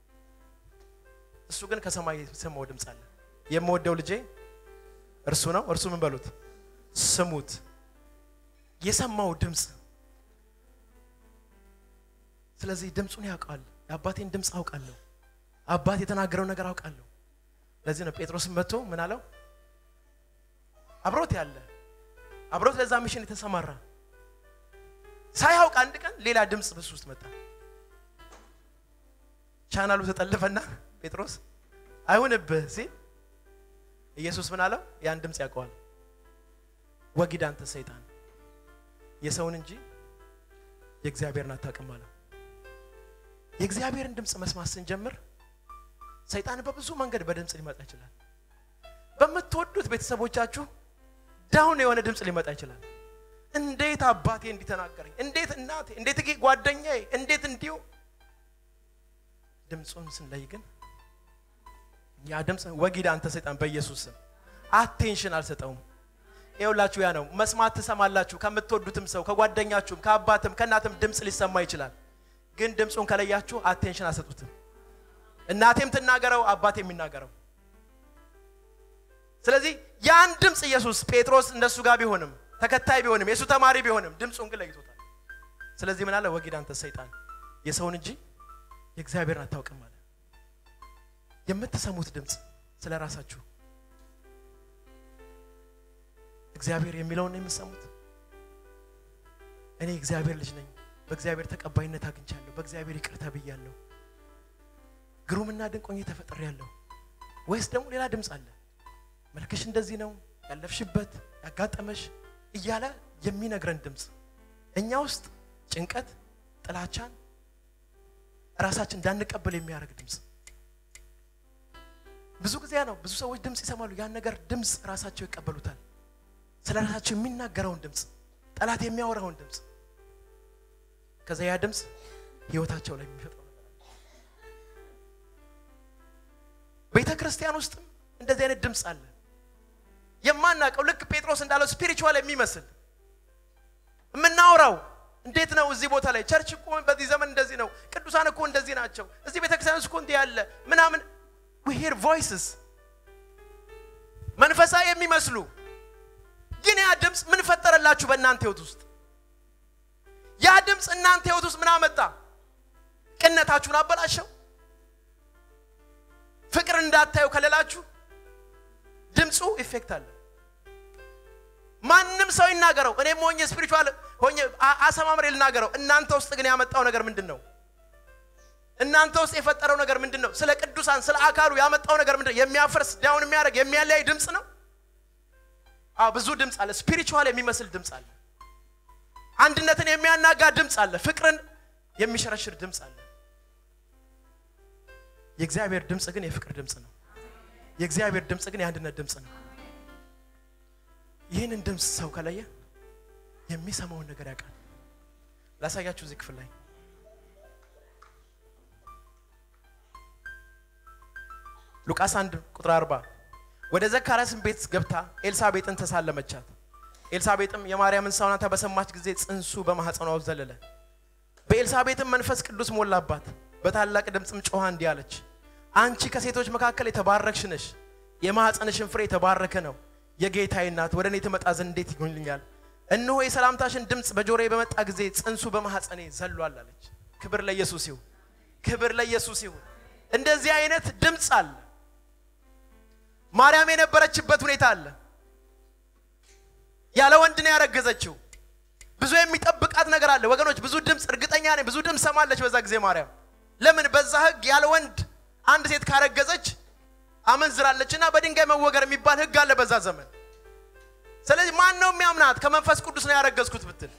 እሱ ግን ከሰማይ የሰማው ድምፅ አለ። የምወደው ልጄ እርሱ ነው። እርሱ ምን በሉት ስሙት። የሰማው ድምፅ ስለዚህ ድምፁን ያውቃል። የአባቴን ድምፅ አውቃለሁ። አባት የተናገረው ነገር አውቃለሁ። ለዚህ ነው ጴጥሮስን መጥቶ ምን አለው? አብሮት ያለ አብሮት ለዛ ሚሽን የተሰማራ ሳያውቅ አንድ ቀን ሌላ ድምፅ በሱ ውስጥ መጣ። ቻናሉ ተጠለፈና ጴጥሮስ አይሁንብህ ሲል ኢየሱስ ምን አለው? ያን ድምፅ ያውቀዋል። ወጊድ አንተ ሰይጣን የሰውን እንጂ የእግዚአብሔርን አታውቅም አለው። የእግዚአብሔርን ድምፅ መስማት ስንጀምር ሰይጣን በብዙ መንገድ በድምፅ ሊመጣ ይችላል። በምትወዱት ቤተሰቦቻችሁ ዳውን የሆነ ድምፅ ሊመጣ ይችላል። እንዴት አባቴ እንዲተናገረኝ፣ እንዴት እናቴ፣ እንዴት ጓደኛዬ፣ እንዴት እንዲሁ። ድምፁን ስንለይ ግን ያ ድምፅ ወጊድ አንተ ሰይጣን በኢየሱስ ስም አቴንሽን አልሰጠውም። ይኸውላችሁ ያ ነው መስማት ትሰማላችሁ። ከምትወዱትም ሰው ከጓደኛችሁም፣ ከአባትም ከእናትም ድምፅ ሊሰማ ይችላል። ግን ድምፁን ከለያችሁ አቴንሽን አልሰጡትም። እናቴም ትናገረው አባቴ የሚናገረው ስለዚህ ያን ድምፅ ኢየሱስ ጴጥሮስ እንደሱ ጋር ቢሆንም ተከታይ ቢሆንም የእሱ ተማሪ ቢሆንም ድምፁን ግን ለይቶታል። ስለዚህ ምን አለ? ወጊድ አንተ ሰይጣን የሰውን እንጂ የእግዚአብሔርን አታውቅም አለ። የምትሰሙት ድምፅ ስለ ራሳችሁ እግዚአብሔር የሚለውን ነው የምትሰሙት። እኔ እግዚአብሔር ልጅ ነኝ፣ በእግዚአብሔር ተቀባይነት አግኝቻለሁ፣ በእግዚአብሔር ይቅር ተብያለሁ፣ ግሩምና ድንቅ ሆኜ ተፈጥሬያለሁ። ወይስ ደግሞ ሌላ ድምፅ አለ? መልክሽ እንደዚህ ነው፣ ያለፍሽበት ያጋጠመሽ እያለ የሚነግረን ድምፅ እኛ ውስጥ ጭንቀት፣ ጥላቻን ራሳችን እንዳንቀበል የሚያደርግ ድምፅ ብዙ ጊዜ ነው። ብዙ ሰዎች ድምፅ ይሰማሉ። ያን ነገር ድምፅ ራሳቸው ይቀበሉታል። ስለ ራሳቸው የሚናገረውን ድምፅ፣ ጠላት የሚያወራውን ድምፅ፣ ከዛ ያ ድምፅ ህይወታቸው ላይ የሚፈጥረው ነገር አለ። ቤተ ክርስቲያን ውስጥም እንደዚህ አይነት ድምፅ አለ። የማናውቀው ልክ ጴጥሮስ እንዳለው ስፒሪቹዋል የሚመስል የምናወራው እንዴት ነው? እዚህ ቦታ ላይ ቸርች እኮ በዚህ ዘመን እንደዚህ ነው፣ ቅዱሳን እኮ እንደዚህ ናቸው፣ እዚህ ቤተክርስቲያን እኮ እንዲህ ያለ ምናምን we hear voices መንፈሳዊ የሚመስሉ ግን ያ ድምፅ ምን ፈጠረላችሁ በእናንተ ህይወት ውስጥ? ያ ድምፅ እናንተ ህይወት ውስጥ ምን አመጣ? ቅነታችሁን አበላሸው? ፍቅር እንዳታዩ ከሌላችሁ ድምፁ ኢፌክት አለ። ማንም ሰው ይናገረው፣ እኔም ሆኜ ስፒሪቹዋል ሆኜ አሰማምሬ ልናገረው። እናንተ ውስጥ ግን ያመጣው ነገር ምንድን ነው? እናንተ ውስጥ የፈጠረው ነገር ምንድን ነው? ስለ ቅዱሳን ስለ አካሉ ያመጣው ነገር ምንድን ነው? የሚያፈርስ ዳውን የሚያደርግ የሚያለያይ ድምፅ ነው። አዎ ብዙ ድምፅ አለ። ስፒሪቹዋል የሚመስል ድምፅ አለ። አንድነትን የሚያናጋ ድምፅ አለ። ፍቅርን የሚሸረሽር ድምፅ አለ። የእግዚአብሔር ድምፅ ግን የፍቅር ድምፅ ነው። የእግዚአብሔር ድምፅ ግን የአንድነት ድምፅ ነው። ይህንን ድምፅ ሰው ከለየ የሚሰማውን ነገር ያውቃል። ላሳያችሁ እዚህ ክፍል ላይ ሉቃስ 1 ቁጥር 40 ወደ ዘካርያስም ቤት ገብታ ኤልሳቤጥን ተሳለመቻት። ኤልሳቤጥም የማርያምን ሰውናታ በሰማች ጊዜ ጽንሱ በማኅፀኗ ውስጥ ዘለለ። በኤልሳቤጥም መንፈስ ቅዱስ ሞላባት። በታላቅ ድምፅም ጮኻ እንዲህ አለች፣ አንቺ ከሴቶች መካከል የተባረክሽ ነሽ፣ የማኅፀንሽን ፍሬ የተባረከ ነው። የጌታዬ እናት ወደ እኔ ትመጣ ዘንድ እንዴት ይሆንልኛል? እነሆ የሰላምታሽን ድምፅ በጆሮዬ በመጣ ጊዜ ጽንሱ በማኅፀኔ ዘሏል አለች። ክብር ለኢየሱስ ይሁን፣ ክብር ለኢየሱስ ይሁን። እንደዚህ አይነት ድምፅ አለ። ማርያም የነበረችበት ሁኔታ አለ። ያለ ወንድ ነው ያረገዘችው። ብዙ የሚጠብቃት ነገር አለ ወገኖች። ብዙ ድምፅ እርግጠኛ ነኝ ብዙ ድምፅ ሰማለች በዛ ጊዜ ማርያም። ለምን በዛ ሕግ ያለ ወንድ አንድ ሴት ካረገዘች አመንዝራለች እና በድንጋይ መወገር የሚባል ሕግ አለ በዛ ዘመን። ስለዚህ ማን ነው የሚያምናት? ከመንፈስ ቅዱስ ነው ያረገዝኩት ብትል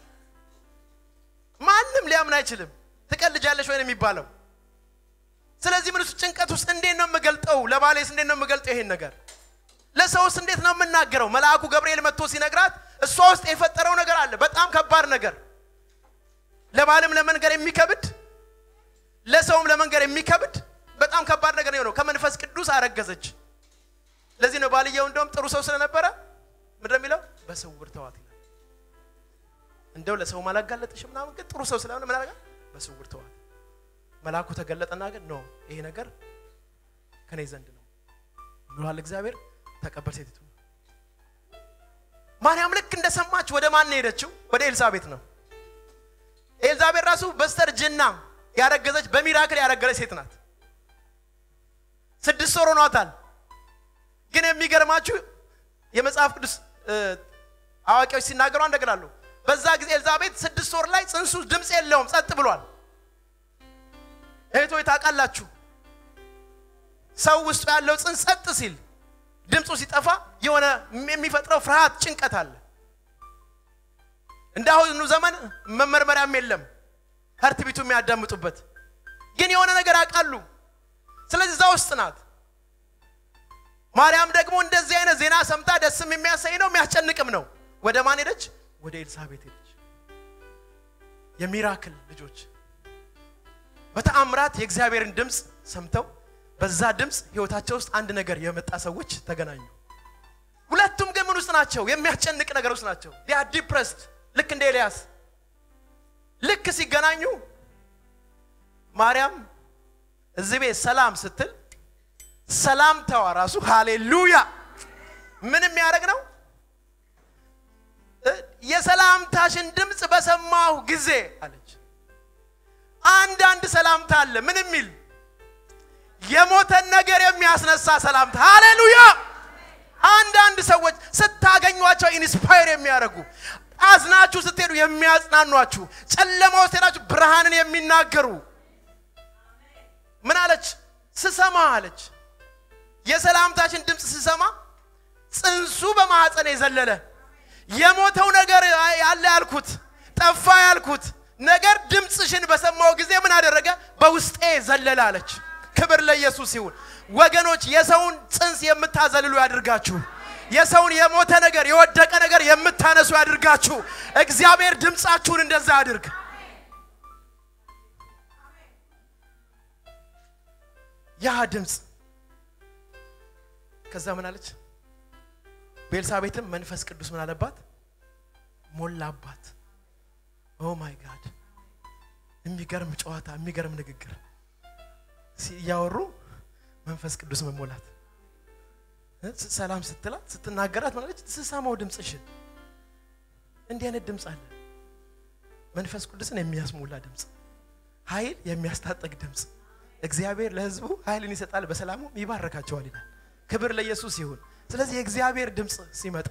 ማንም ሊያምን አይችልም። ትቀልጃለሽ ወይ ነው የሚባለው። ስለዚህ ምን ውስጥ ጭንቀት ውስጥ እንዴት ነው የምገልጠው? ለባሌስ እንዴት ነው የምገልጠው? ይሄን ነገር ለሰውስ እንዴት ነው የምናገረው? መልአኩ ገብርኤል መጥቶ ሲነግራት እሷ ውስጥ የፈጠረው ነገር አለ። በጣም ከባድ ነገር፣ ለባልም ለመንገር የሚከብድ ለሰውም ለመንገር የሚከብድ በጣም ከባድ ነገር ነው የሆነው። ከመንፈስ ቅዱስ አረገዘች። ለዚህ ነው ባልየው እንደውም ጥሩ ሰው ስለነበረ ምንድን ነው የሚለው? በስውር ተዋት ይላል። እንደው ለሰው አላጋለጥሽ ምናምን፣ ግን ጥሩ ሰው ስለሆነ ምን አደረጋ? በስውር ተዋት። መልአኩ ተገለጠና ግን ኖ ይሄ ነገር ከኔ ዘንድ ነው ብሏል እግዚአብሔር። ተቀበል ሴቲቱ። ማርያም ልክ እንደሰማች ወደ ማን ነው የሄደችው? ወደ ኤልሳቤጥ ነው። ኤልሳቤጥ ራሱ በስተርጅና ያረገዘች በሚራክል ያረገዘች ሴት ናት። ስድስት ወር ሆኗታል። ግን የሚገርማችሁ የመጽሐፍ ቅዱስ አዋቂዎች ሲናገሩ አንደግላሉ። በዛ ጊዜ ኤልዛቤት ስድስት ወር ላይ ጽንሱ ድምፅ የለውም፣ ጸጥ ብሏል። እህቶች ታውቃላችሁ፣ ሰው ውስጡ ያለው ጽንስ ጸጥ ሲል ድምፁ ሲጠፋ የሆነ የሚፈጥረው ፍርሃት፣ ጭንቀት አለ። እንደ አሁኑ ዘመን መመርመሪያም የለም ሀርት ቢቱ የሚያዳምጡበት ግን የሆነ ነገር ያውቃሉ። ስለዚህ እዛ ውስጥ ናት። ማርያም ደግሞ እንደዚህ አይነት ዜና ሰምታ ደስም የሚያሳይ ነው የሚያስጨንቅም ነው። ወደ ማን ሄደች? ወደ ኤልሳቤት ሄደች። የሚራክል ልጆች በተአምራት የእግዚአብሔርን ድምፅ ሰምተው በዛ ድምፅ ህይወታቸው ውስጥ አንድ ነገር የመጣ ሰዎች ተገናኙ። ሁለቱም ግን ምን ውስጥ ናቸው? የሚያስጨንቅ ነገር ውስጥ ናቸው። ዲያ ዲፕረስድ ልክ እንደ ኤልያስ ልክ ሲገናኙ ማርያም እዚህ ቤት ሰላም ስትል ሰላምታዋ ራሱ ሃሌሉያ ምን የሚያደርግ ነው? የሰላምታሽን ድምፅ በሰማሁ ጊዜ አለች። አንዳንድ ሰላምታ አለ ምን የሚል የሞተን ነገር የሚያስነሳ ሰላምታ ሃሌሉያ። አንዳንድ ሰዎች ስታገኟቸው ኢንስፓየር የሚያደርጉ አዝናችሁ ስትሄዱ የሚያጽናኗችሁ፣ ጨለማ ውስጥ ሄዳችሁ ብርሃንን የሚናገሩ ምን አለች? ስሰማ አለች የሰላምታችን ድምፅ ስሰማ ጽንሱ በማኅፀን የዘለለ የሞተው ነገር ያለ ያልኩት ጠፋ ያልኩት ነገር ድምፅሽን በሰማው ጊዜ ምን አደረገ? በውስጤ ዘለለ አለች። ክብር ለኢየሱስ ይሁን። ወገኖች የሰውን ጽንስ የምታዘልሉ ያድርጋችሁ። የሰውን የሞተ ነገር የወደቀ ነገር የምታነሱ ያድርጋችሁ። እግዚአብሔር ድምፃችሁን እንደዛ ያድርግ። ያ ድምፅ ከዛ ምን አለች? ቤልሳቤትም መንፈስ ቅዱስ ምን አለባት? ሞላባት። ኦ ማይ ጋድ! የሚገርም ጨዋታ፣ የሚገርም ንግግር እያወሩ መንፈስ ቅዱስ መሞላት። ሰላም ስትላት ስትናገራት ማለች ስሰማው ድምፅሽን። እንዲህ አይነት ድምፅ አለ። መንፈስ ቅዱስን የሚያስሞላ ድምፅ፣ ኃይል የሚያስታጠቅ ድምፅ። እግዚአብሔር ለሕዝቡ ኃይልን ይሰጣል፣ በሰላሙም ይባረካቸዋል ይላል። ክብር ለኢየሱስ ይሁን። ስለዚህ የእግዚአብሔር ድምፅ ሲመጣ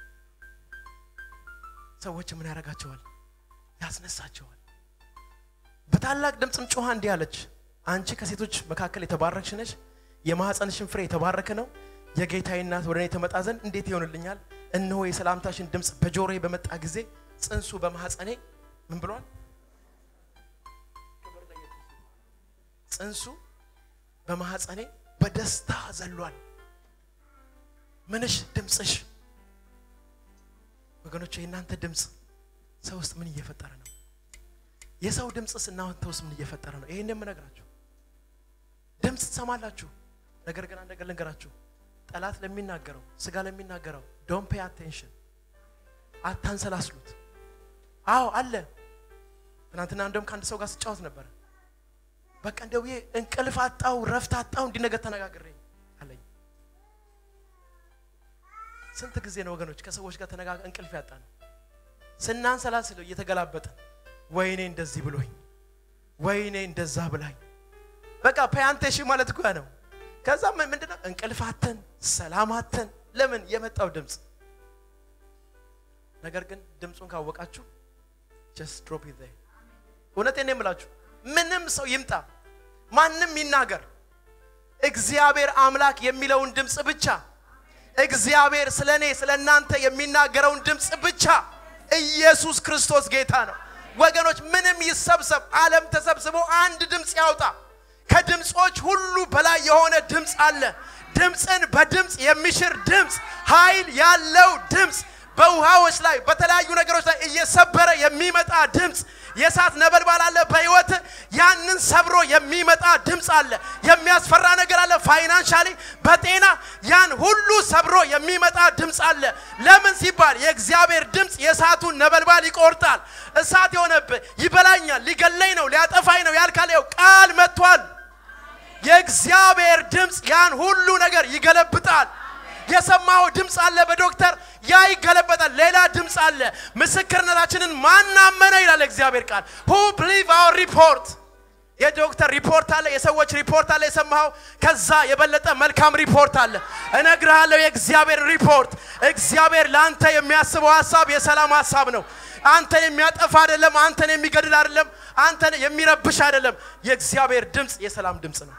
ሰዎች ምን ያደርጋቸዋል? ያስነሳቸዋል። በታላቅ ድምፅም ጮኻ እንዲህ አለች፣ አንቺ ከሴቶች መካከል የተባረክሽ ነሽ፣ የማኅፀንሽን ፍሬ የተባረከ ነው። የጌታዬ እናት ወደ እኔ ትመጣ ዘንድ እንዴት ይሆንልኛል? እነሆ የሰላምታሽን ድምፅ በጆሮዬ በመጣ ጊዜ ጽንሱ በማኅፀኔ ምን ብሏል? ጽንሱ በማኅፀኔ በደስታ ዘሏል። ምንሽ ድምፅሽ ወገኖች፣ የእናንተ ድምፅ ሰው ውስጥ ምን እየፈጠረ ነው? የሰው ድምፅስ እናንተ ውስጥ ምን እየፈጠረ ነው? ይሄን የምነግራችሁ ድምፅ ትሰማላችሁ። ነገር ግን አንድ ነገር ልንገራችሁ፣ ጠላት ለሚናገረው ስጋ ለሚናገረው ዶንት ፔይ አቴንሽን፣ አታንሰላስሉት። አዎ አለ። ትናንትና እንደውም ከአንድ ሰው ጋር ስጫወት ነበረ። በቃ እንደው ይሄ እንቅልፍ አጣው፣ ረፍት አጣው፣ እንዲህ ነገር ተነጋግሬ አለኝ። ስንት ጊዜ ነው ወገኖች ከሰዎች ጋር ተነጋገ እንቅልፍ ያጣ ነው ስናንሰላስለው እየተገላበጠ ወይኔ እንደዚህ ብሎኝ ወይኔ እንደዛ ብላኝ በቃ ፓያንቴሽ ማለት እኮ ያ ነው። ከዛ ምንድነው እንቅልፋተን ሰላማተን ለምን የመጣው ድምፅ። ነገር ግን ድምፁን ካወቃችሁ ጀስት ድሮፕ ኢት ዜር። እውነቴን ነው የምላችሁ፣ ምንም ሰው ይምጣ ማንም ይናገር፣ እግዚአብሔር አምላክ የሚለውን ድምፅ ብቻ እግዚአብሔር ስለ እኔ ስለ እናንተ የሚናገረውን ድምፅ ብቻ ኢየሱስ ክርስቶስ ጌታ ነው። ወገኖች ምንም ይሰብሰብ፣ ዓለም ተሰብስቦ አንድ ድምፅ ያውጣ። ከድምፆች ሁሉ በላይ የሆነ ድምፅ አለ። ድምፅን በድምፅ የሚሽር ድምፅ፣ ኃይል ያለው ድምፅ፣ በውሃዎች ላይ በተለያዩ ነገሮች ላይ እየሰበረ የሚመጣ ድምፅ የእሳት ነበልባል አለ በሕይወት ያንን ሰብሮ የሚመጣ ድምፅ አለ። የሚያስፈራ ነገር አለ ፋይናንሻሊ፣ በጤና ያን ሁሉ ሰብሮ የሚመጣ ድምፅ አለ። ለምን ሲባል የእግዚአብሔር ድምፅ የእሳቱን ነበልባል ይቆርጣል። እሳት የሆነብህ ይበላኛል፣ ሊገለኝ ነው፣ ሊያጠፋኝ ነው ያልካል፣ ይኸው ቃል መጥቷል። የእግዚአብሔር ድምፅ ያን ሁሉ ነገር ይገለብጣል። የሰማው ድምፅ አለ በዶክተር ያ ይገለበጣል። ሌላ ድምፅ አለ። ምስክርነታችንን ማናመነ ይላል እግዚአብሔር ቃል ሁ ብሊቭ አወር ሪፖርት። የዶክተር ሪፖርት አለ፣ የሰዎች ሪፖርት አለ፣ የሰማኸው ከዛ የበለጠ መልካም ሪፖርት አለ። እነግርሃለሁ የእግዚአብሔር ሪፖርት። እግዚአብሔር ለአንተ የሚያስበው ሀሳብ የሰላም ሀሳብ ነው። አንተን የሚያጠፋ አይደለም። አንተን የሚገድል አይደለም። አንተን የሚረብሽ አይደለም። የእግዚአብሔር ድምፅ የሰላም ድምፅ ነው።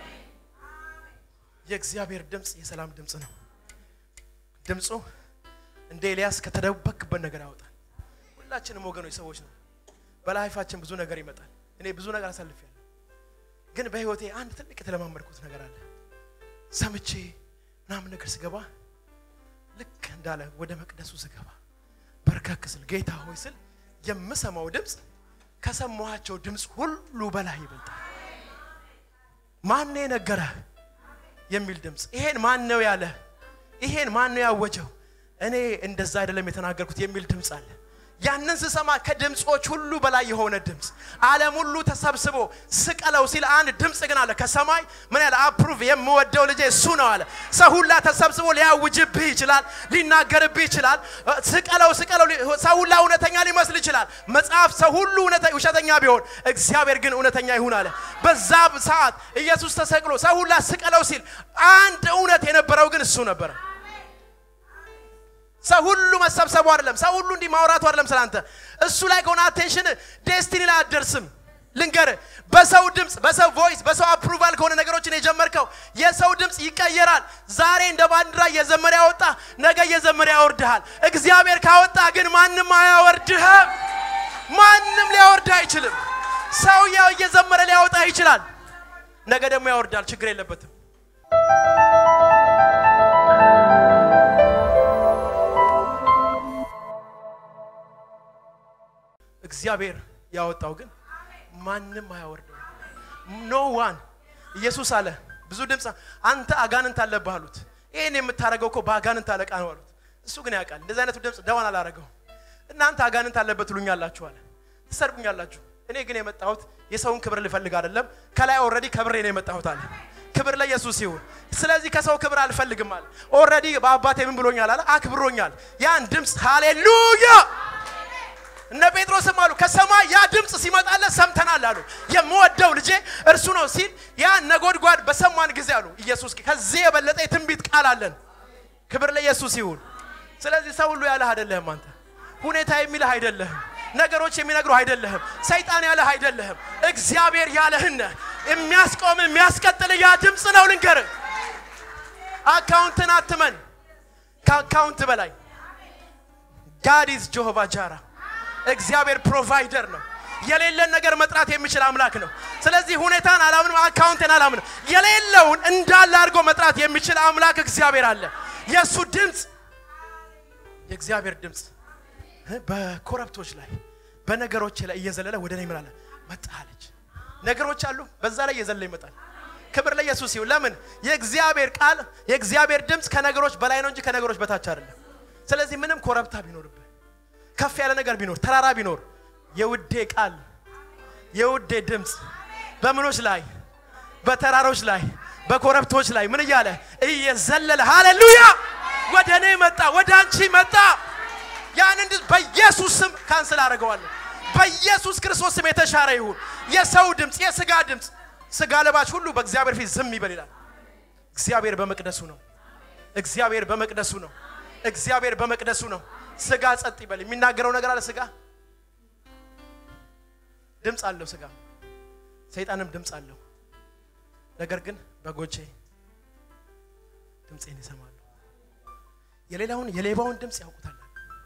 የእግዚአብሔር ድምፅ የሰላም ድምፅ ነው። ድምፁ እንደ ኤልያስ ከተደበክበት ነገር ያወጣል። ሁላችንም ወገኖች ሰዎች ነው። በላይፋችን ብዙ ነገር ይመጣል። እኔ ብዙ ነገር አሳልፌያለሁ። ግን በህይወቴ አንድ ትልቅ የተለማመድኩት ነገር አለ። ሰምቼ ምናምን ነገር ስገባ ልክ እንዳለ ወደ መቅደሱ ስገባ በርከክ ስል ጌታ ሆይ ስል የምሰማው ድምፅ ከሰማኋቸው ድምፅ ሁሉ በላይ ይበልጣል። ማን የነገረህ? የሚል ድምፅ። ይሄን ማን ነው ያለ? ይሄን ማን ነው ያወጀው? እኔ እንደዛ አይደለም የተናገርኩት የሚል ድምፅ አለ። ያንን ስሰማ ከድምፆች ሁሉ በላይ የሆነ ድምፅ ዓለም ሁሉ ተሰብስቦ ስቀለው ሲል አንድ ድምፅ ግን አለ ከሰማይ ምን ያለ አፕሩቭ የምወደው ልጄ እሱ ነው አለ። ሰው ሁላ ተሰብስቦ ሊያውጅብህ ይችላል፣ ሊናገርብህ ይችላል። ስቀለው ስቀለው፣ ሰው ሁላ እውነተኛ ሊመስል ይችላል። መጽሐፍ ሰው ሁሉ ውሸተኛ ቢሆን እግዚአብሔር ግን እውነተኛ ይሁን አለ። በዛ ሰዓት ኢየሱስ ተሰቅሎ ሰው ሁላ ስቀለው ሲል አንድ እውነት የነበረው ግን እሱ ነበረ። ሰው ሁሉ መሰብሰቡ አይደለም። ሰው ሁሉ እንዲህ ማውራቱ አይደለም ስላንተ። እሱ ላይ ከሆነ አቴንሽን ዴስቲኒ ላይ አትደርስም። ልንገር፣ በሰው ድምፅ፣ በሰው ቮይስ፣ በሰው አፕሩቫል ከሆነ ነገሮችን የጀመርከው የሰው ድምፅ ይቀየራል። ዛሬ እንደ ባንዲራ እየዘመረ ያወጣ ነገ እየዘመረ ያወርድሃል። እግዚአብሔር ካወጣ ግን ማንም አያወርድህም። ማንም ሊያወርድህ አይችልም። ሰው እየዘመረ ሊያወጣ ይችላል፣ ነገ ደግሞ ያወርዳል። ችግር የለበትም። እግዚአብሔር ያወጣው ግን ማንም አያወርደው። ኖ ዋን ኢየሱስ አለ ብዙ ድምፅ አንተ አጋንንት አለብህ አሉት። ይህን የምታደርገው እኮ በአጋንንት አለቃ ነው አሉት። እሱ ግን ያውቃል። እንደዚህ አይነቱ ድምፅ ደዋን አላረገው። እናንተ አጋንንት አለበት ትሉኛላችሁ አለ፣ ትሰድቡኛላችሁ። እኔ ግን የመጣሁት የሰውን ክብር ልፈልግ አይደለም፣ ከላይ ኦልሬዲ ከብሬ ነው የመጣሁት አለ። ክብር ለኢየሱስ ይሁን። ስለዚህ ከሰው ክብር አልፈልግም አለ። ኦልሬዲ በአባቴ ምን ብሎኛል አለ፣ አክብሮኛል። ያን ድምፅ ሃሌሉያ እነ ጴጥሮስም አሉ ከሰማይ ያ ድምፅ ሲመጣለት ሰምተናል አሉ። የምወደው ልጄ እርሱ ነው ሲል ያ ነጎድጓድ በሰማን ጊዜ አሉ ኢየሱስ ከዚህ የበለጠ የትንቢት ቃል አለን። ክብር ለኢየሱስ ይሁን። ስለዚህ ሰው ሁሉ ያለህ አይደለህም። አንተ ሁኔታ የሚልህ አይደለህም። ነገሮች የሚነግሩህ አይደለህም። ሰይጣን ያለህ አይደለህም። እግዚአብሔር ያለህን የሚያስቆም የሚያስቀጥል ያ ድምፅ ነው። ልንገርህ፣ አካውንትን አትመን። ከአካውንት በላይ ጋድ ኢዝ ጆሆቫ ጃራ እግዚአብሔር ፕሮቫይደር ነው። የሌለን ነገር መጥራት የሚችል አምላክ ነው። ስለዚህ ሁኔታን አላምንም፣ አካውንትን አላምንም። የሌለውን እንዳለ አድርጎ መጥራት የሚችል አምላክ እግዚአብሔር አለ። የእሱ ድምፅ የእግዚአብሔር ድምፅ በኮረብቶች ላይ በነገሮች ላይ እየዘለለ ወደ እኔ ምላለ መጣለች። ነገሮች አሉ፣ በዛ ላይ እየዘለለ ይመጣል። ክብር ለኢየሱስ ይሁን። ለምን የእግዚአብሔር ቃል የእግዚአብሔር ድምፅ ከነገሮች በላይ ነው እንጂ ከነገሮች በታች አይደለም። ስለዚህ ምንም ኮረብታ ቢኖርብህ ከፍ ያለ ነገር ቢኖር ተራራ ቢኖር የውዴ ቃል የውዴ ድምፅ በምኖች ላይ በተራሮች ላይ በኮረብቶች ላይ ምን እያለ እየዘለለ ሃሌሉያ ወደ እኔ መጣ፣ ወደ አንቺ መጣ። ያንን በኢየሱስ ስም ካንስል አደርገዋለሁ። በኢየሱስ ክርስቶስ ስም የተሻረ ይሁን። የሰው ድምፅ፣ የስጋ ድምፅ፣ ስጋ ለባሽ ሁሉ በእግዚአብሔር ፊት ዝም ይበል ይላል። እግዚአብሔር በመቅደሱ ነው። እግዚአብሔር በመቅደሱ ነው። እግዚአብሔር በመቅደሱ ነው። ስጋ ጸጥ ይበል። የሚናገረው ነገር አለ። ስጋ ድምፅ አለው። ስጋ ሰይጣንም ድምፅ አለው። ነገር ግን በጎቼ ድምፄን ይሰማሉ። የሌላውን የሌባውን ድምፅ ያውቁታል።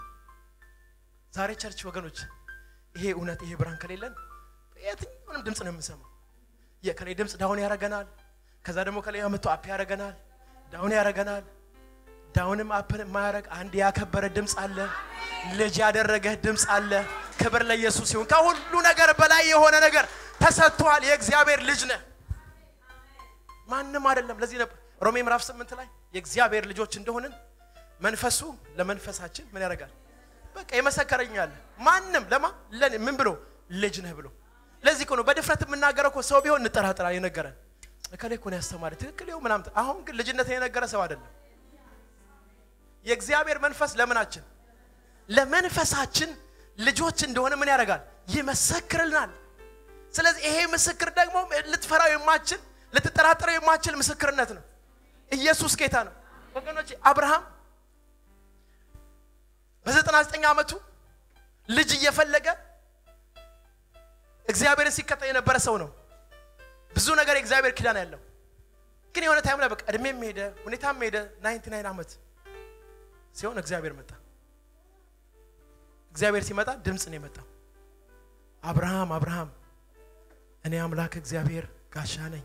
ዛሬ ቸርች ወገኖች፣ ይሄ እውነት ይሄ ብርሃን ከሌለን የትኛውንም ድምፅ ነው የምንሰማው። የከሌ ድምፅ ዳውን ያደርገናል። ከዛ ደግሞ ከሌ መጥቶ አፕ ያደርገናል፣ ዳውን ያደርገናል። ዳውንም አፕን የማያደርግ አንድ ያከበረ ድምፅ አለ። ልጅ ያደረገህ ድምፅ አለ። ክብር ለኢየሱስ ይሁን። ከሁሉ ነገር በላይ የሆነ ነገር ተሰጥቷል። የእግዚአብሔር ልጅ ነህ፣ ማንም አይደለም። ለዚህ ነበር ሮሜ ምዕራፍ ስምንት ላይ የእግዚአብሔር ልጆች እንደሆንን መንፈሱ ለመንፈሳችን ምን ያደርጋል? በቃ የመሰከረኛል። ማንም ለማ ለኔ ምን ብሎ ልጅ ነህ ብሎ። ለዚህ እኮ ነው በድፍረት የምናገረው እኮ ሰው ቢሆን እንጠራጠራ የነገረን እከሌ እኮ ነው ያስተማረ ትክክል ይኸው ምናምን። አሁን ግን ልጅነትን የነገረ ሰው አይደለም። የእግዚአብሔር መንፈስ ለምናችን ለመንፈሳችን ልጆች እንደሆነ ምን ያደርጋል? ይመሰክርልናል። ስለዚህ ይሄ ምስክር ደግሞ ልትፈራው የማችል ልትጠራጠረው የማችል ምስክርነት ነው። ኢየሱስ ጌታ ነው ወገኖች። አብርሃም በዘጠና ዘጠኝ ዓመቱ ልጅ እየፈለገ እግዚአብሔርን ሲከተል የነበረ ሰው ነው። ብዙ ነገር የእግዚአብሔር ኪዳን ያለው ግን የሆነ ታይም ላይ በቃ እድሜም ሄደ ሁኔታም ሄደ። ናይንቲ ናይን ዓመት ሲሆን እግዚአብሔር መጣ። እግዚአብሔር ሲመጣ ድምፅ ነው የመጣው። አብርሃም አብርሃም፣ እኔ አምላክ እግዚአብሔር ጋሻ ነኝ።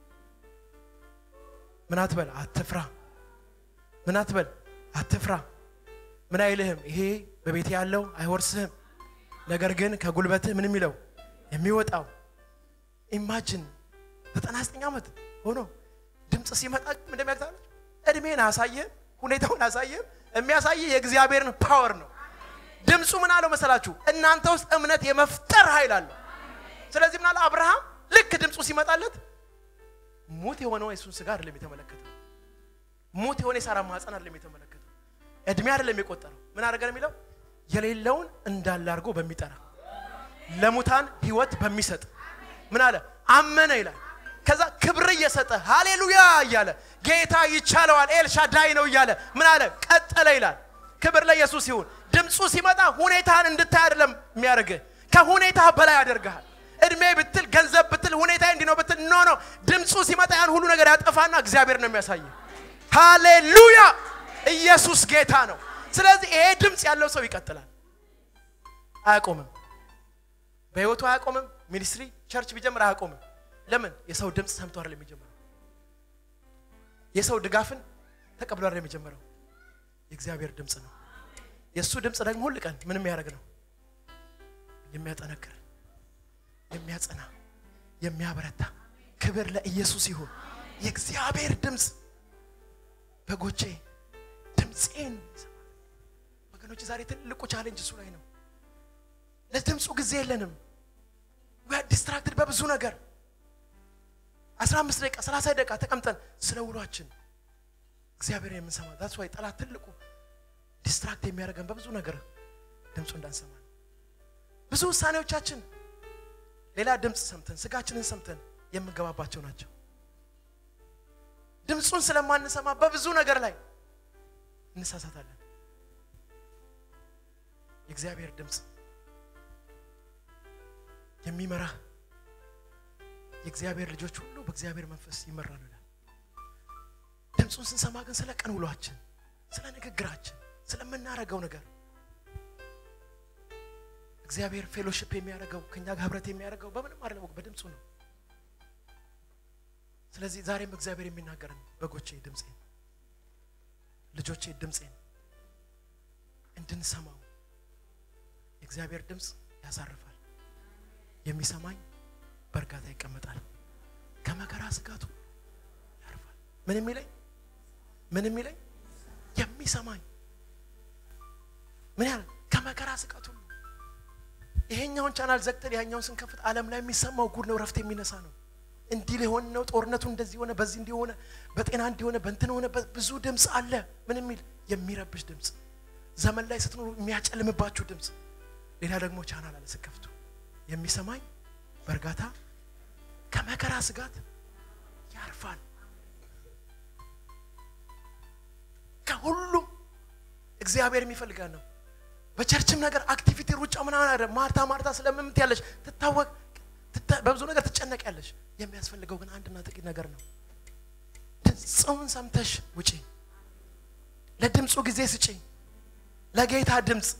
ምን አትበል አትፍራ። ምን አትበል አትፍራ። ምን አይልህም፣ ይሄ በቤት ያለው አይወርስህም። ነገር ግን ከጉልበትህ ምን የሚለው የሚወጣው ኢማጅን ዘጠና ዘጠኝ ዓመት ሆኖ ድምፅ ሲመጣ ግን እንደሚያግታለ እድሜን አሳየህም፣ ሁኔታውን አሳየህም። የሚያሳየ የእግዚአብሔርን ፓወር ነው። ድምፁ ምን አለው መሰላችሁ? እናንተ ውስጥ እምነት የመፍጠር ኃይል አለው። ስለዚህ ምን አለ አብርሃም ልክ ድምፁ ሲመጣለት ሙት የሆነው የሱን ስጋ አይደለም የተመለከተው። ሙት የሆነ የሳራ ማህፀን አይደለም የተመለከተው። እድሜ አይደለም የቆጠረው። ምን አደረገ ነው የሚለው የሌለውን እንዳለ አድርጎ በሚጠራ ለሙታን ህይወት በሚሰጥ ምን አለ አመነ ይላል። ከዛ ክብር እየሰጠ ሃሌሉያ እያለ ጌታ ይቻለዋል ኤልሻዳይ ነው እያለ ምን አለ ቀጠለ ይላል። ክብር ለኢየሱስ ይሁን። ድምፁ ሲመጣ ሁኔታን እንድታይ አይደለም የሚያደርግህ፣ ከሁኔታ በላይ ያደርግሃል። እድሜ ብትል ገንዘብ ብትል ሁኔታ እንዲህ ነው ብትል ኖ ኖ፣ ድምፁ ሲመጣ ያን ሁሉ ነገር ያጠፋና እግዚአብሔር ነው የሚያሳየው። ሃሌሉያ ኢየሱስ ጌታ ነው። ስለዚህ ይሄ ድምፅ ያለው ሰው ይቀጥላል፣ አያቆምም። በህይወቱ አያቆምም። ሚኒስትሪ ቸርች ቢጀምር አያቆምም። ለምን? የሰው ድምፅ ሰምቶ አይደለም የሚጀምረው። የሰው ድጋፍን ተቀብሎ አይደለም የሚጀምረው። የእግዚአብሔር ድምፅ ነው። የእሱ ድምፅ ደግሞ ሁል ቀን ምንም ያደርግ ነው የሚያጠነክር፣ የሚያጸና፣ የሚያበረታ። ክብር ለኢየሱስ ይሁን። የእግዚአብሔር ድምፅ በጎቼ ድምፄን ይሰማሉ። ወገኖች ዛሬ ትልቁ ቻሌንጅ እሱ ላይ ነው። ለድምፁ ጊዜ የለንም። ዲስትራክትድ በብዙ ነገር 15 ደቂቃ 30 ደቂቃ ተቀምጠን ስለ ውሏችን እግዚአብሔር የምንሰማ ዛት ዋይ ጠላት ትልቁ ዲስትራክት የሚያደርገን በብዙ ነገር ድምፁ እንዳንሰማ ነው። ብዙ ውሳኔዎቻችን ሌላ ድምፅ ሰምተን ስጋችንን ሰምተን የምንገባባቸው ናቸው። ድምፁን ስለማንሰማ በብዙ ነገር ላይ እንሳሳታለን። የእግዚአብሔር ድምፅ የሚመራ የእግዚአብሔር ልጆች ሁሉ በእግዚአብሔር መንፈስ ይመራሉ ይላል። ድምፁን ስንሰማ ግን ስለ ቀን ውሏችን፣ ስለ ንግግራችን፣ ስለምናረገው ነገር እግዚአብሔር ፌሎሽፕ የሚያደርገው ከኛ ጋር ህብረት የሚያደርገው በምንም አይደለም፣ በድምፁ ነው። ስለዚህ ዛሬም እግዚአብሔር የሚናገረን በጎቼ ድምፄን፣ ልጆቼ ድምፄን እንድንሰማው የእግዚአብሔር ድምፅ ያሳርፋል። የሚሰማኝ በእርጋታ ይቀመጣል፣ ከመከራ ስጋቱ ያርፋል። ምን የሚለኝ ምን የሚለኝ የሚሰማኝ ምን ያህል ከመከራ ስጋቱ ሁሉ ይሄኛውን ቻናል ዘግተን ያኛውን ስንከፍት ዓለም ላይ የሚሰማው ጉድ ነው፣ ረፍት የሚነሳ ነው። እንዲህ ሊሆን ነው፣ ጦርነቱ እንደዚህ ሆነ፣ በዚህ እንዲሆነ፣ በጤና እንዲሆነ፣ በእንትን ሆነ፣ ብዙ ድምፅ አለ። ምን የሚል የሚረብሽ ድምፅ፣ ዘመን ላይ ስትኖሩ የሚያጨልምባችሁ ድምፅ። ሌላ ደግሞ ቻናል አለ ስከፍቱ የሚሰማኝ በእርጋታ ከመከራ ስጋት ያርፋል። ከሁሉም እግዚአብሔር የሚፈልጋል ነው። በቸርችም ነገር አክቲቪቲ፣ ሩጫ ምናምን አይደለም። ማርታ ማርታ ስለምምት ያለሽ ትታወቅ በብዙ ነገር ትጨነቅ ያለሽ የሚያስፈልገው ግን አንድና ጥቂት ነገር ነው። ድምፁን ሰምተሽ ውጪ። ለድምፁ ጊዜ ስጪ። ለጌታ ድምፅ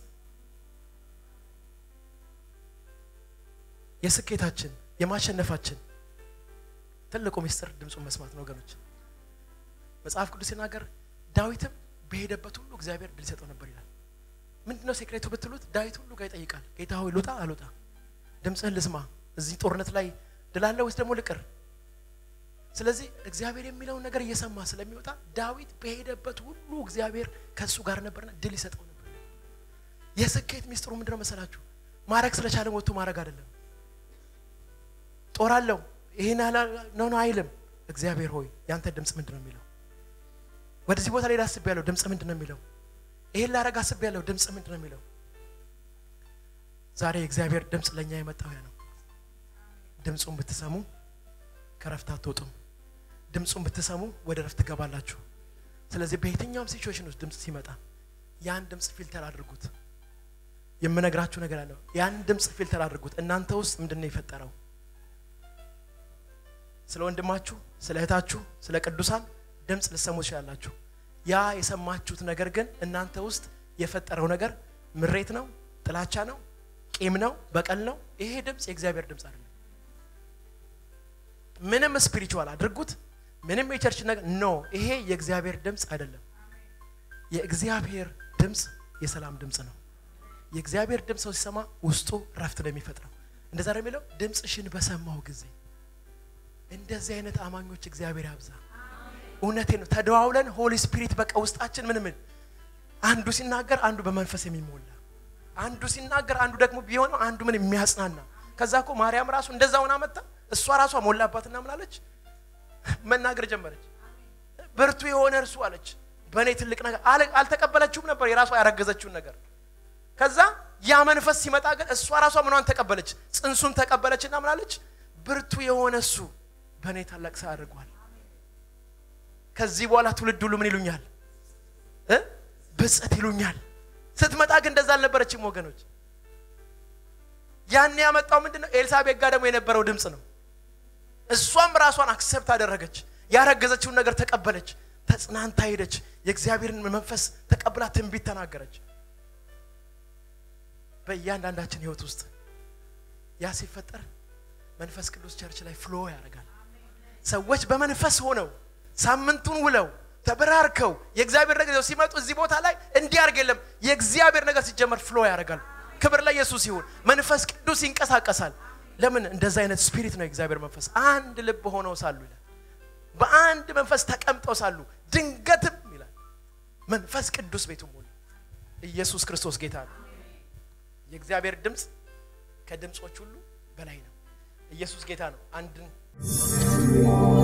የስኬታችን የማሸነፋችን ትልቁ ምስጢር ድምፁን መስማት ነው ወገኖች። መጽሐፍ ቅዱስ ሲናገር ዳዊትም በሄደበት ሁሉ እግዚአብሔር ድል ይሰጠው ነበር ይላል። ምንድን ነው ሴክሬቱ ብትሉት ዳዊት ሁሉ ጋር ይጠይቃል። ጌታ ሆይ ልውጣ አልውጣ፣ ድምፅህን ልስማ፣ እዚህ ጦርነት ላይ ድል አለ ወይስ ደግሞ ልቅር? ስለዚህ እግዚአብሔር የሚለውን ነገር እየሰማ ስለሚወጣ ዳዊት በሄደበት ሁሉ እግዚአብሔር ከእሱ ጋር ነበርና ድል ይሰጠው ነበር። የስኬት ሚስጥሩ ምንድን ነው መሰላችሁ? ማድረግ ስለቻለን ወጥቶ ማድረግ አይደለም። ጦር አለው ይሄን ነው ነው አይልም። እግዚአብሔር ሆይ ያንተ ድምፅ ምንድን ነው የሚለው? ወደዚህ ቦታ ላይ አስብ ያለው ድምፅ ምንድን ነው የሚለው? ይሄን ላረግ አስብ ያለው ድምፅ ምንድን ነው የሚለው? ዛሬ የእግዚአብሔር ድምፅ ለእኛ የመጣው ያ ነው። ድምፁን ብትሰሙ ከረፍት አትወጡም። ድምፁን ብትሰሙ ወደ ረፍት ትገባላችሁ። ስለዚህ በየትኛውም ሲቹዌሽን ውስጥ ድምፅ ሲመጣ ያን ድምፅ ፊልተር አድርጉት። የምነግራችሁ ነገር አለው። ያን ድምፅ ፊልተር አድርጉት። እናንተ ውስጥ ምንድን ነው የፈጠረው? ስለ ወንድማችሁ፣ ስለ እህታችሁ፣ ስለ ቅዱሳን ድምፅ ልሰሙ ትችላላችሁ። ያ የሰማችሁት ነገር ግን እናንተ ውስጥ የፈጠረው ነገር ምሬት ነው፣ ጥላቻ ነው፣ ቂም ነው፣ በቀል ነው። ይሄ ድምፅ የእግዚአብሔር ድምፅ አይደለም። ምንም ስፒሪቹዋል አድርጉት፣ ምንም የቸርች ነገር ኖ፣ ይሄ የእግዚአብሔር ድምፅ አይደለም። የእግዚአብሔር ድምፅ የሰላም ድምፅ ነው። የእግዚአብሔር ድምፅ ሰው ሲሰማ ውስጡ ረፍት ነው የሚፈጥረው። እንደዛ ነው የሚለው ድምፅሽን በሰማው ጊዜ እንደዚህ አይነት አማኞች እግዚአብሔር ያብዛ። እውነቴ ነው። ተደዋውለን ሆሊ ስፒሪት በቃ ውስጣችን ምን ምን አንዱ ሲናገር አንዱ በመንፈስ የሚሞላ አንዱ ሲናገር አንዱ ደግሞ ቢሆነው አንዱ ምን የሚያጽናና ከዛ እኮ ማርያም ራሱ እንደዛ ሆና መጣ እሷ ራሷ ሞላባትና ምን አለች መናገር ጀመረች ብርቱ የሆነ እርሱ አለች በእኔ ትልቅ ነገር አለ- አልተቀበለችውም ነበር የራሷ ያረገዘችውን ነገር ከዛ ያ መንፈስ ሲመጣ ግን እሷ ራሷ ምኗን ተቀበለች ጽንሱን ተቀበለችና ምን አለች ብርቱ የሆነ እሱ በእኔ ታላቅ ሰው አድርጓል ከዚህ በኋላ ትውልድ ሁሉ ምን ይሉኛል እ ብጽት ይሉኛል ስትመጣ ግን እንደዛ አልነበረችም ወገኖች ያን ያመጣው ምንድን ነው ኤልሳቤጥ ጋር ደግሞ የነበረው ድምፅ ነው እሷም ራሷን አክሰፕት አደረገች ያረገዘችውን ነገር ተቀበለች ተጽናንታ ሄደች የእግዚአብሔርን መንፈስ ተቀብላ ትንቢት ተናገረች በእያንዳንዳችን ህይወት ውስጥ ያ ሲፈጠር መንፈስ ቅዱስ ቸርች ላይ ፍሎ ያደርጋል ሰዎች በመንፈስ ሆነው ሳምንቱን ውለው ተበራርከው የእግዚአብሔር ነገር ይዘው ሲመጡ እዚህ ቦታ ላይ እንዲያርግ የለም የእግዚአብሔር ነገር ሲጀመር ፍሎ ያደርጋል ክብር ለኢየሱስ ይሁን መንፈስ ቅዱስ ይንቀሳቀሳል ለምን እንደዛ አይነት ስፒሪት ነው የእግዚአብሔር መንፈስ አንድ ልብ ሆነው ሳሉ ይላል በአንድ መንፈስ ተቀምጠው ሳሉ ድንገትም ይላል መንፈስ ቅዱስ ቤቱ ሞላ ኢየሱስ ክርስቶስ ጌታ ነው የእግዚአብሔር ድምፅ ከድምፆች ሁሉ በላይ ነው ኢየሱስ ጌታ ነው አንድን